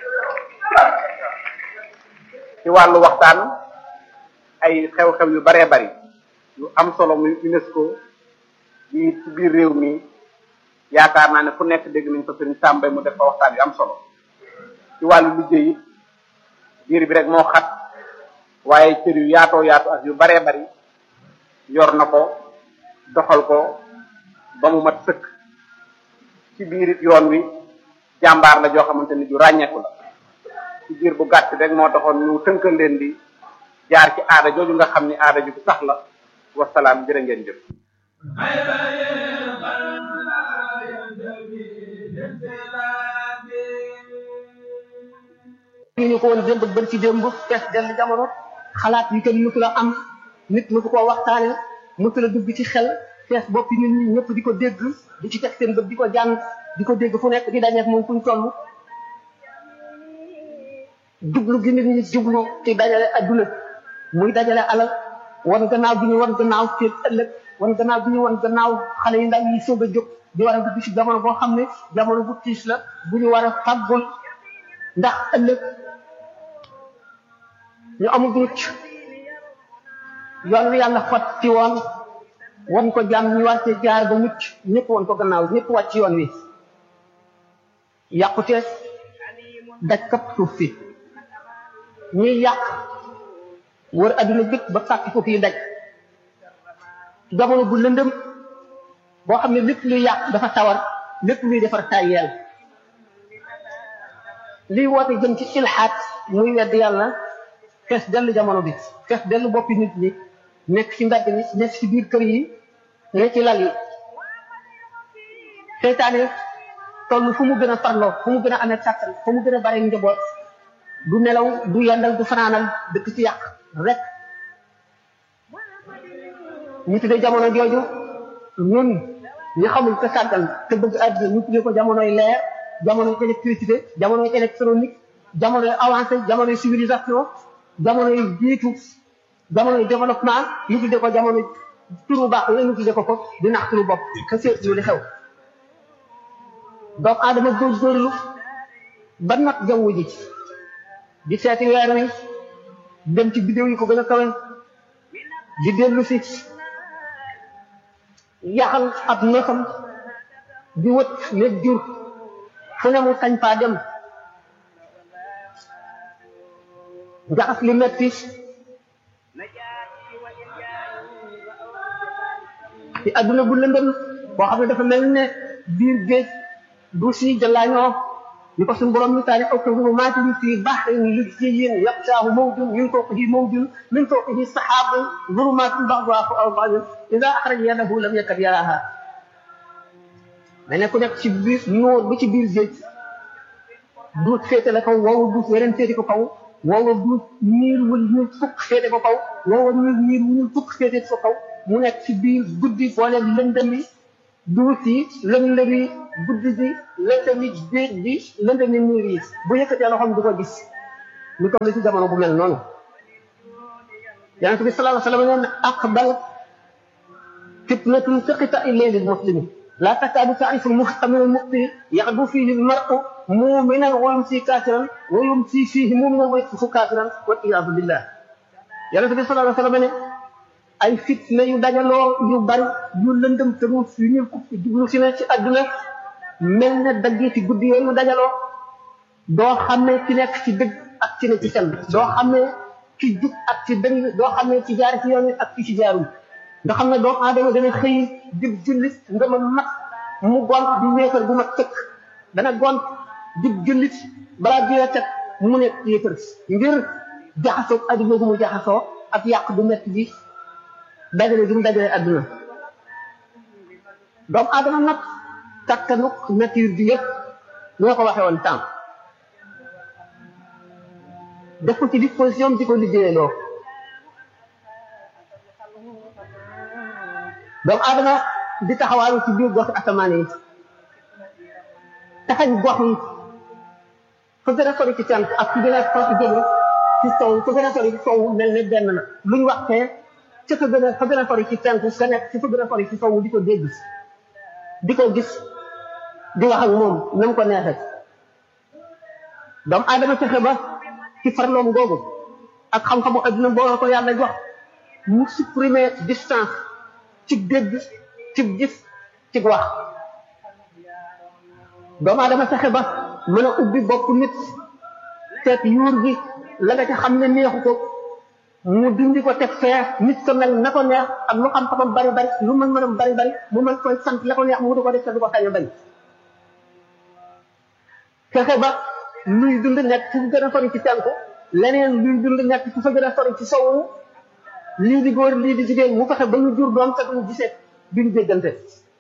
ci wàllu waxtaan ay xew-xew yu baree bari yu am solo muy UNESCO yi ci biir réew mi yaakaar naa ne fu nekk dégg nañ ko sëriñ Sàmbay mu def fa waxtaan yu am solo ci wàllu liggéey it biir bi rek moo xat waaye cër yu yaatoo yaatu ak yu baree bari yor na ko doxal ko ba mu mat sëkk ci biir it yoon wi jàmbaar la joo xamante ni ju ràññeeku la ci biir bu gàtt rek moo taxoon ñu tënkal leen di jaar ci aada jooju nga xam ni aada ju sax la wasalaam jërë ngeen jëf ñu ko woon démb bën ci démb fees dell jamono xalaat yi kenn mësu la am nit mësu koo waxtaane mësu la dugg ci xel fees boppi nit ñi ñëpp di ko dégg di ci teg seen bët di ko jàng di ko dégg fu nekk di dajeek moom fuñ toll jublu gi nit ñi jublu ci dajale adduna muy dajale alal wan gannaaw bi ñu wan gannaaw seen ëllëg wan gannaaw bi ñu wan gannaaw xale yi ndaw yi soog a jóg di war a dugg ci jamono boo xam ne jamono bu tiis la bu ñu war a fàggul ndax ëllëg ñu amul mucc yoon wi yàlla xot ci woon wan ko jàmm ñu war cee jaar ba mucc ñëpp wan ko gannaaw ñëpp wàcc yoon wi yàqute daj kap suuf si ñuy yàq wër adduna bépp ba fàkk ko fii daj jamono bu lëndëm boo xam ne lépp luy yàq dafa tawar lépp luy defar tàyyeel liy woote jëm ci ilxaat muy wedd yàlla fees dell jamono bi fees dell boppi nit ñi nekk ci mbedd mi nekk ci biir kër yi ne ci lal yi seytaane toll fu mu gën a farloo fu mu gën a amee kàttan fu mu gën a bare njaboot du nelaw du yendal du fanaanal dëkk ci yàq rek ñu tuddee jamono jooju ñun ñi xamul te sàggal te bëgg àdduna ñu tuddee ko jamonoy leer jamonoy électricité jamonoy électronique jamonoy avancé jamonoy civilisation jamonoy jiitu jamonoy développement ñu tuddee ko jamono turu baax la ñu tuddee ko ko di nax turu bopp te seetlu li xew doomu aadama góorgóorlu ba not jaww ji di seeti weer wi dem ci bidéo yi ko gën a kawe di dellu si yaxal ab neefam di wët léeg jur fu ne mu sañ faa dem jaxas li metti ci adduna bu lëndëm boo xam ne dafa mel ne biir géej du si jëlaañoo ni ko suñu borom misaale aw ka zulumatin fi bahrin lujjiyyin yaqshaahu mawjun min fawqihi mawjun min fawqihi sahabun zulumatun ba'duha fawqa ba'din idha akhraja yadahu lam yakad yaraha mais ne ku nekk ci biir noor bi ci biir géej duut féete la kaw woowu duut weneen féete ko kaw woowa duut niir wul ñuul fukk féete ko kaw woowa niir niir wul fukk féete ko kaw mu nekk ci biir guddi boole lëndëmi duut yi lëndëmi guddi gi lëndëmi géej gi lëndëmi niir yi bu yëkkatee loxoom du ko gis ñu toll ci jamono bu mel noonu yonente bi sallallahu alayhi wa sallam nee na aqbal fitnatun taqita ilayli muslimi لا تكاد تعرف المحكم من المخطئ يغدو فيه المرء مؤمنا ويمسي كافرا ويمسي فيه مؤمنا ويصبح كافرا والعياذ بالله يا رسول الله صلى الله عليه وسلم ay fitna yu dajaloo yu bari yu lëndëm te mu yu ñu ko jublu si ne ci àdduna mel ne dagg ci guddi yooyu dajaloo doo xamee ci nekk ci dëgg ak ci ne ci fen doo xamee ci jub ak ci dëng doo xamee ci jaar ci yoon wi ak ci ci jaarul nga xam ne doomu aadama dana xëy dib jullit nga ma mat mu gont di wéefar bu mat tëkk dana gont dib jullit balaa jiwee teg mu nekk yéefar ngir jaxasoo adduna gu mu jaxasoo ak yàq bu metti bi dajale gi mu dajale adduna doomu aadama nag kattanuk nature bi yëpp ñoo ko waxee woon temps def ko ci disposition di ko liggéeyaloo doomu aadama di taxawaaru ci biir gox asamaan yi taxañ gox yi fa gën a sori ci cant ak fi gën a sori jóge ci sow fa gën a sori ci sow mel ne benn la luñ waxtee ca fa gën a fa gën a sori ci cant ka nekk ci fa gën a sori ci sow di ko dégg di ko gis di wax ak moom na mu ko neexee doomu aadama fexe ba ci farloom googu ak xam-xamu adduna boo ko yàlla jox mu supprimer distance ci dégg ci gis ci wax doomu aadama fexe ba mën a ubbi bopp nit seet yuur gi la nga ca xam ne neexu ko mu dindi ko teg fee nit ko mel na ko neex ak lu xam-xamam bari bari lu mën mënam bari bari mu mën koy sant la ko neex mu wutu ko def te du ko sañ a bañ fexe ba luy dund nekk fu gën a sori ci tànku leneen luy dund nekk fu fa gën a sori ci sowu lii di góor lii di jigéen mu fexe ba ñu jur doom te duñu gisee duñu déggante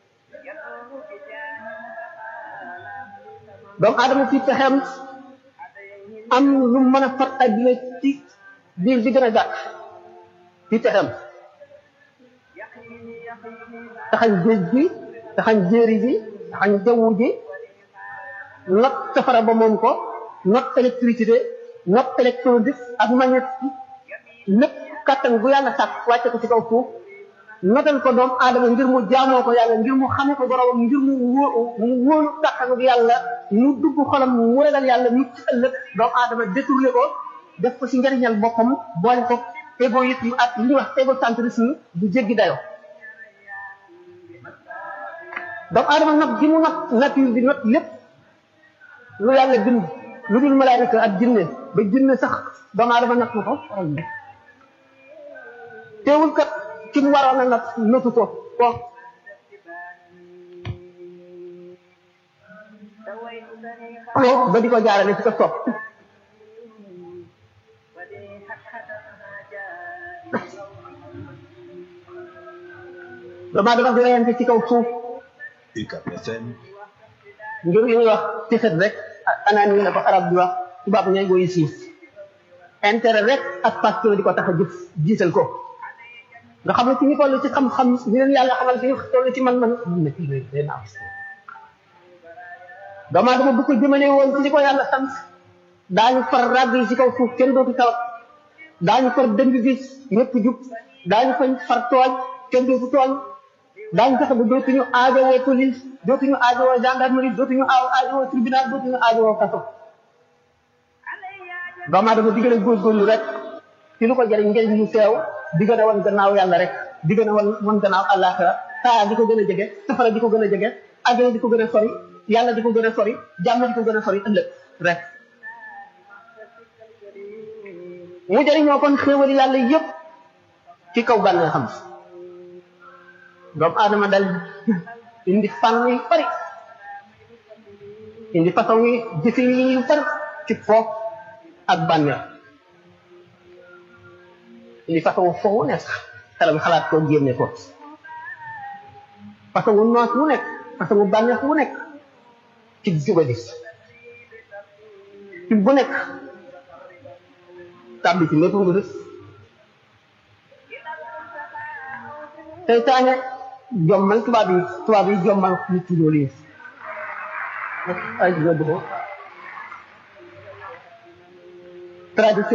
doomu aadama ci pexeem am lu mën a fat adduna ci biir bi gën a gàtt ci pexeem taxañ géej gi taxañ jéeri ji taxañ jaww ji not safara ba moom ko not électricité not électronique ak magnétique lépp kattan bu yàlla sàkk wàcce ko ci kaw suuf notal ko doom aadama ngir mu jaamoo ko yàlla ngir mu xame ko boromam ngir mu wóo mu wóolu kattanu bi yàlla mu dugg xolam mu ragal yàlla mu ci ëllëg doom aadama détourné ko def ko ci njariñal boppam boole ko égoïsme ak li ñuy wax égocentrisme bu jéggi dayo doomu aadama nag gi mu nag nature bi not lépp lu yàlla bind lu dul malaayika ak jinne ba jinne sax doomu aadama nag na ko teewul kat ci mu waroon a nag notu ko ko ba di ko jaarale ci ko sopp doomu aadama di reyante ci kaw suuf UCAB FM ngir li ñuy wax tixet rek anaan yi la ko arab di wax tubaab ñooy goyi siis intérêt rek ak pasteur di ko tax a jëf jiital ko nga xam ne ci ñu toll ci xam-xam ñu leen yàlla xamal ci ñu toll ci man-man mun na kii day naaw doomu aadama bu ko jëmale woon ci li ko yàlla sant daañu far ràgg yi ci kaw suuf kenn dootu tawat daañu far dëng gi ñëpp jub daañu fañ far tooñ kenn dootu tooñ daañu fexe ba dootuñu aajowoo police dootuñu aajowoo gendarmerie dootuñu aaw aajowoo tribunal dootuñu aajowoo kaso doomu aadama di gën a góorgóorlu rek ci lu ko jëriñ njëriñ lu teew di gën a wan gannaaw yàlla rek di gën a wan wan gannaaw àllaaxira saa di ko gën a jege safara di ko gën a jege àjjana di ko gën a sori yàlla di ko gën a sori jàmm di ko gën a sori ëllëg rek mu jëriñoo kon xéewali yàlla yépp ci kaw bànnee xam doomu aadama dal indi fànn yu bari indi façon yi jëfe yi yu bari ci foof ak bànneex indi façon foofu nekk xelam xalaat ko génne ko façon wu noos wu nekk façon wu bànneex wu nekk ci jubali ci bu nekk tàbbi ci lépp nga rës seytaane jommal tubaab yi tubaab yi jommal nit ci loolu yi ay dëgg tradition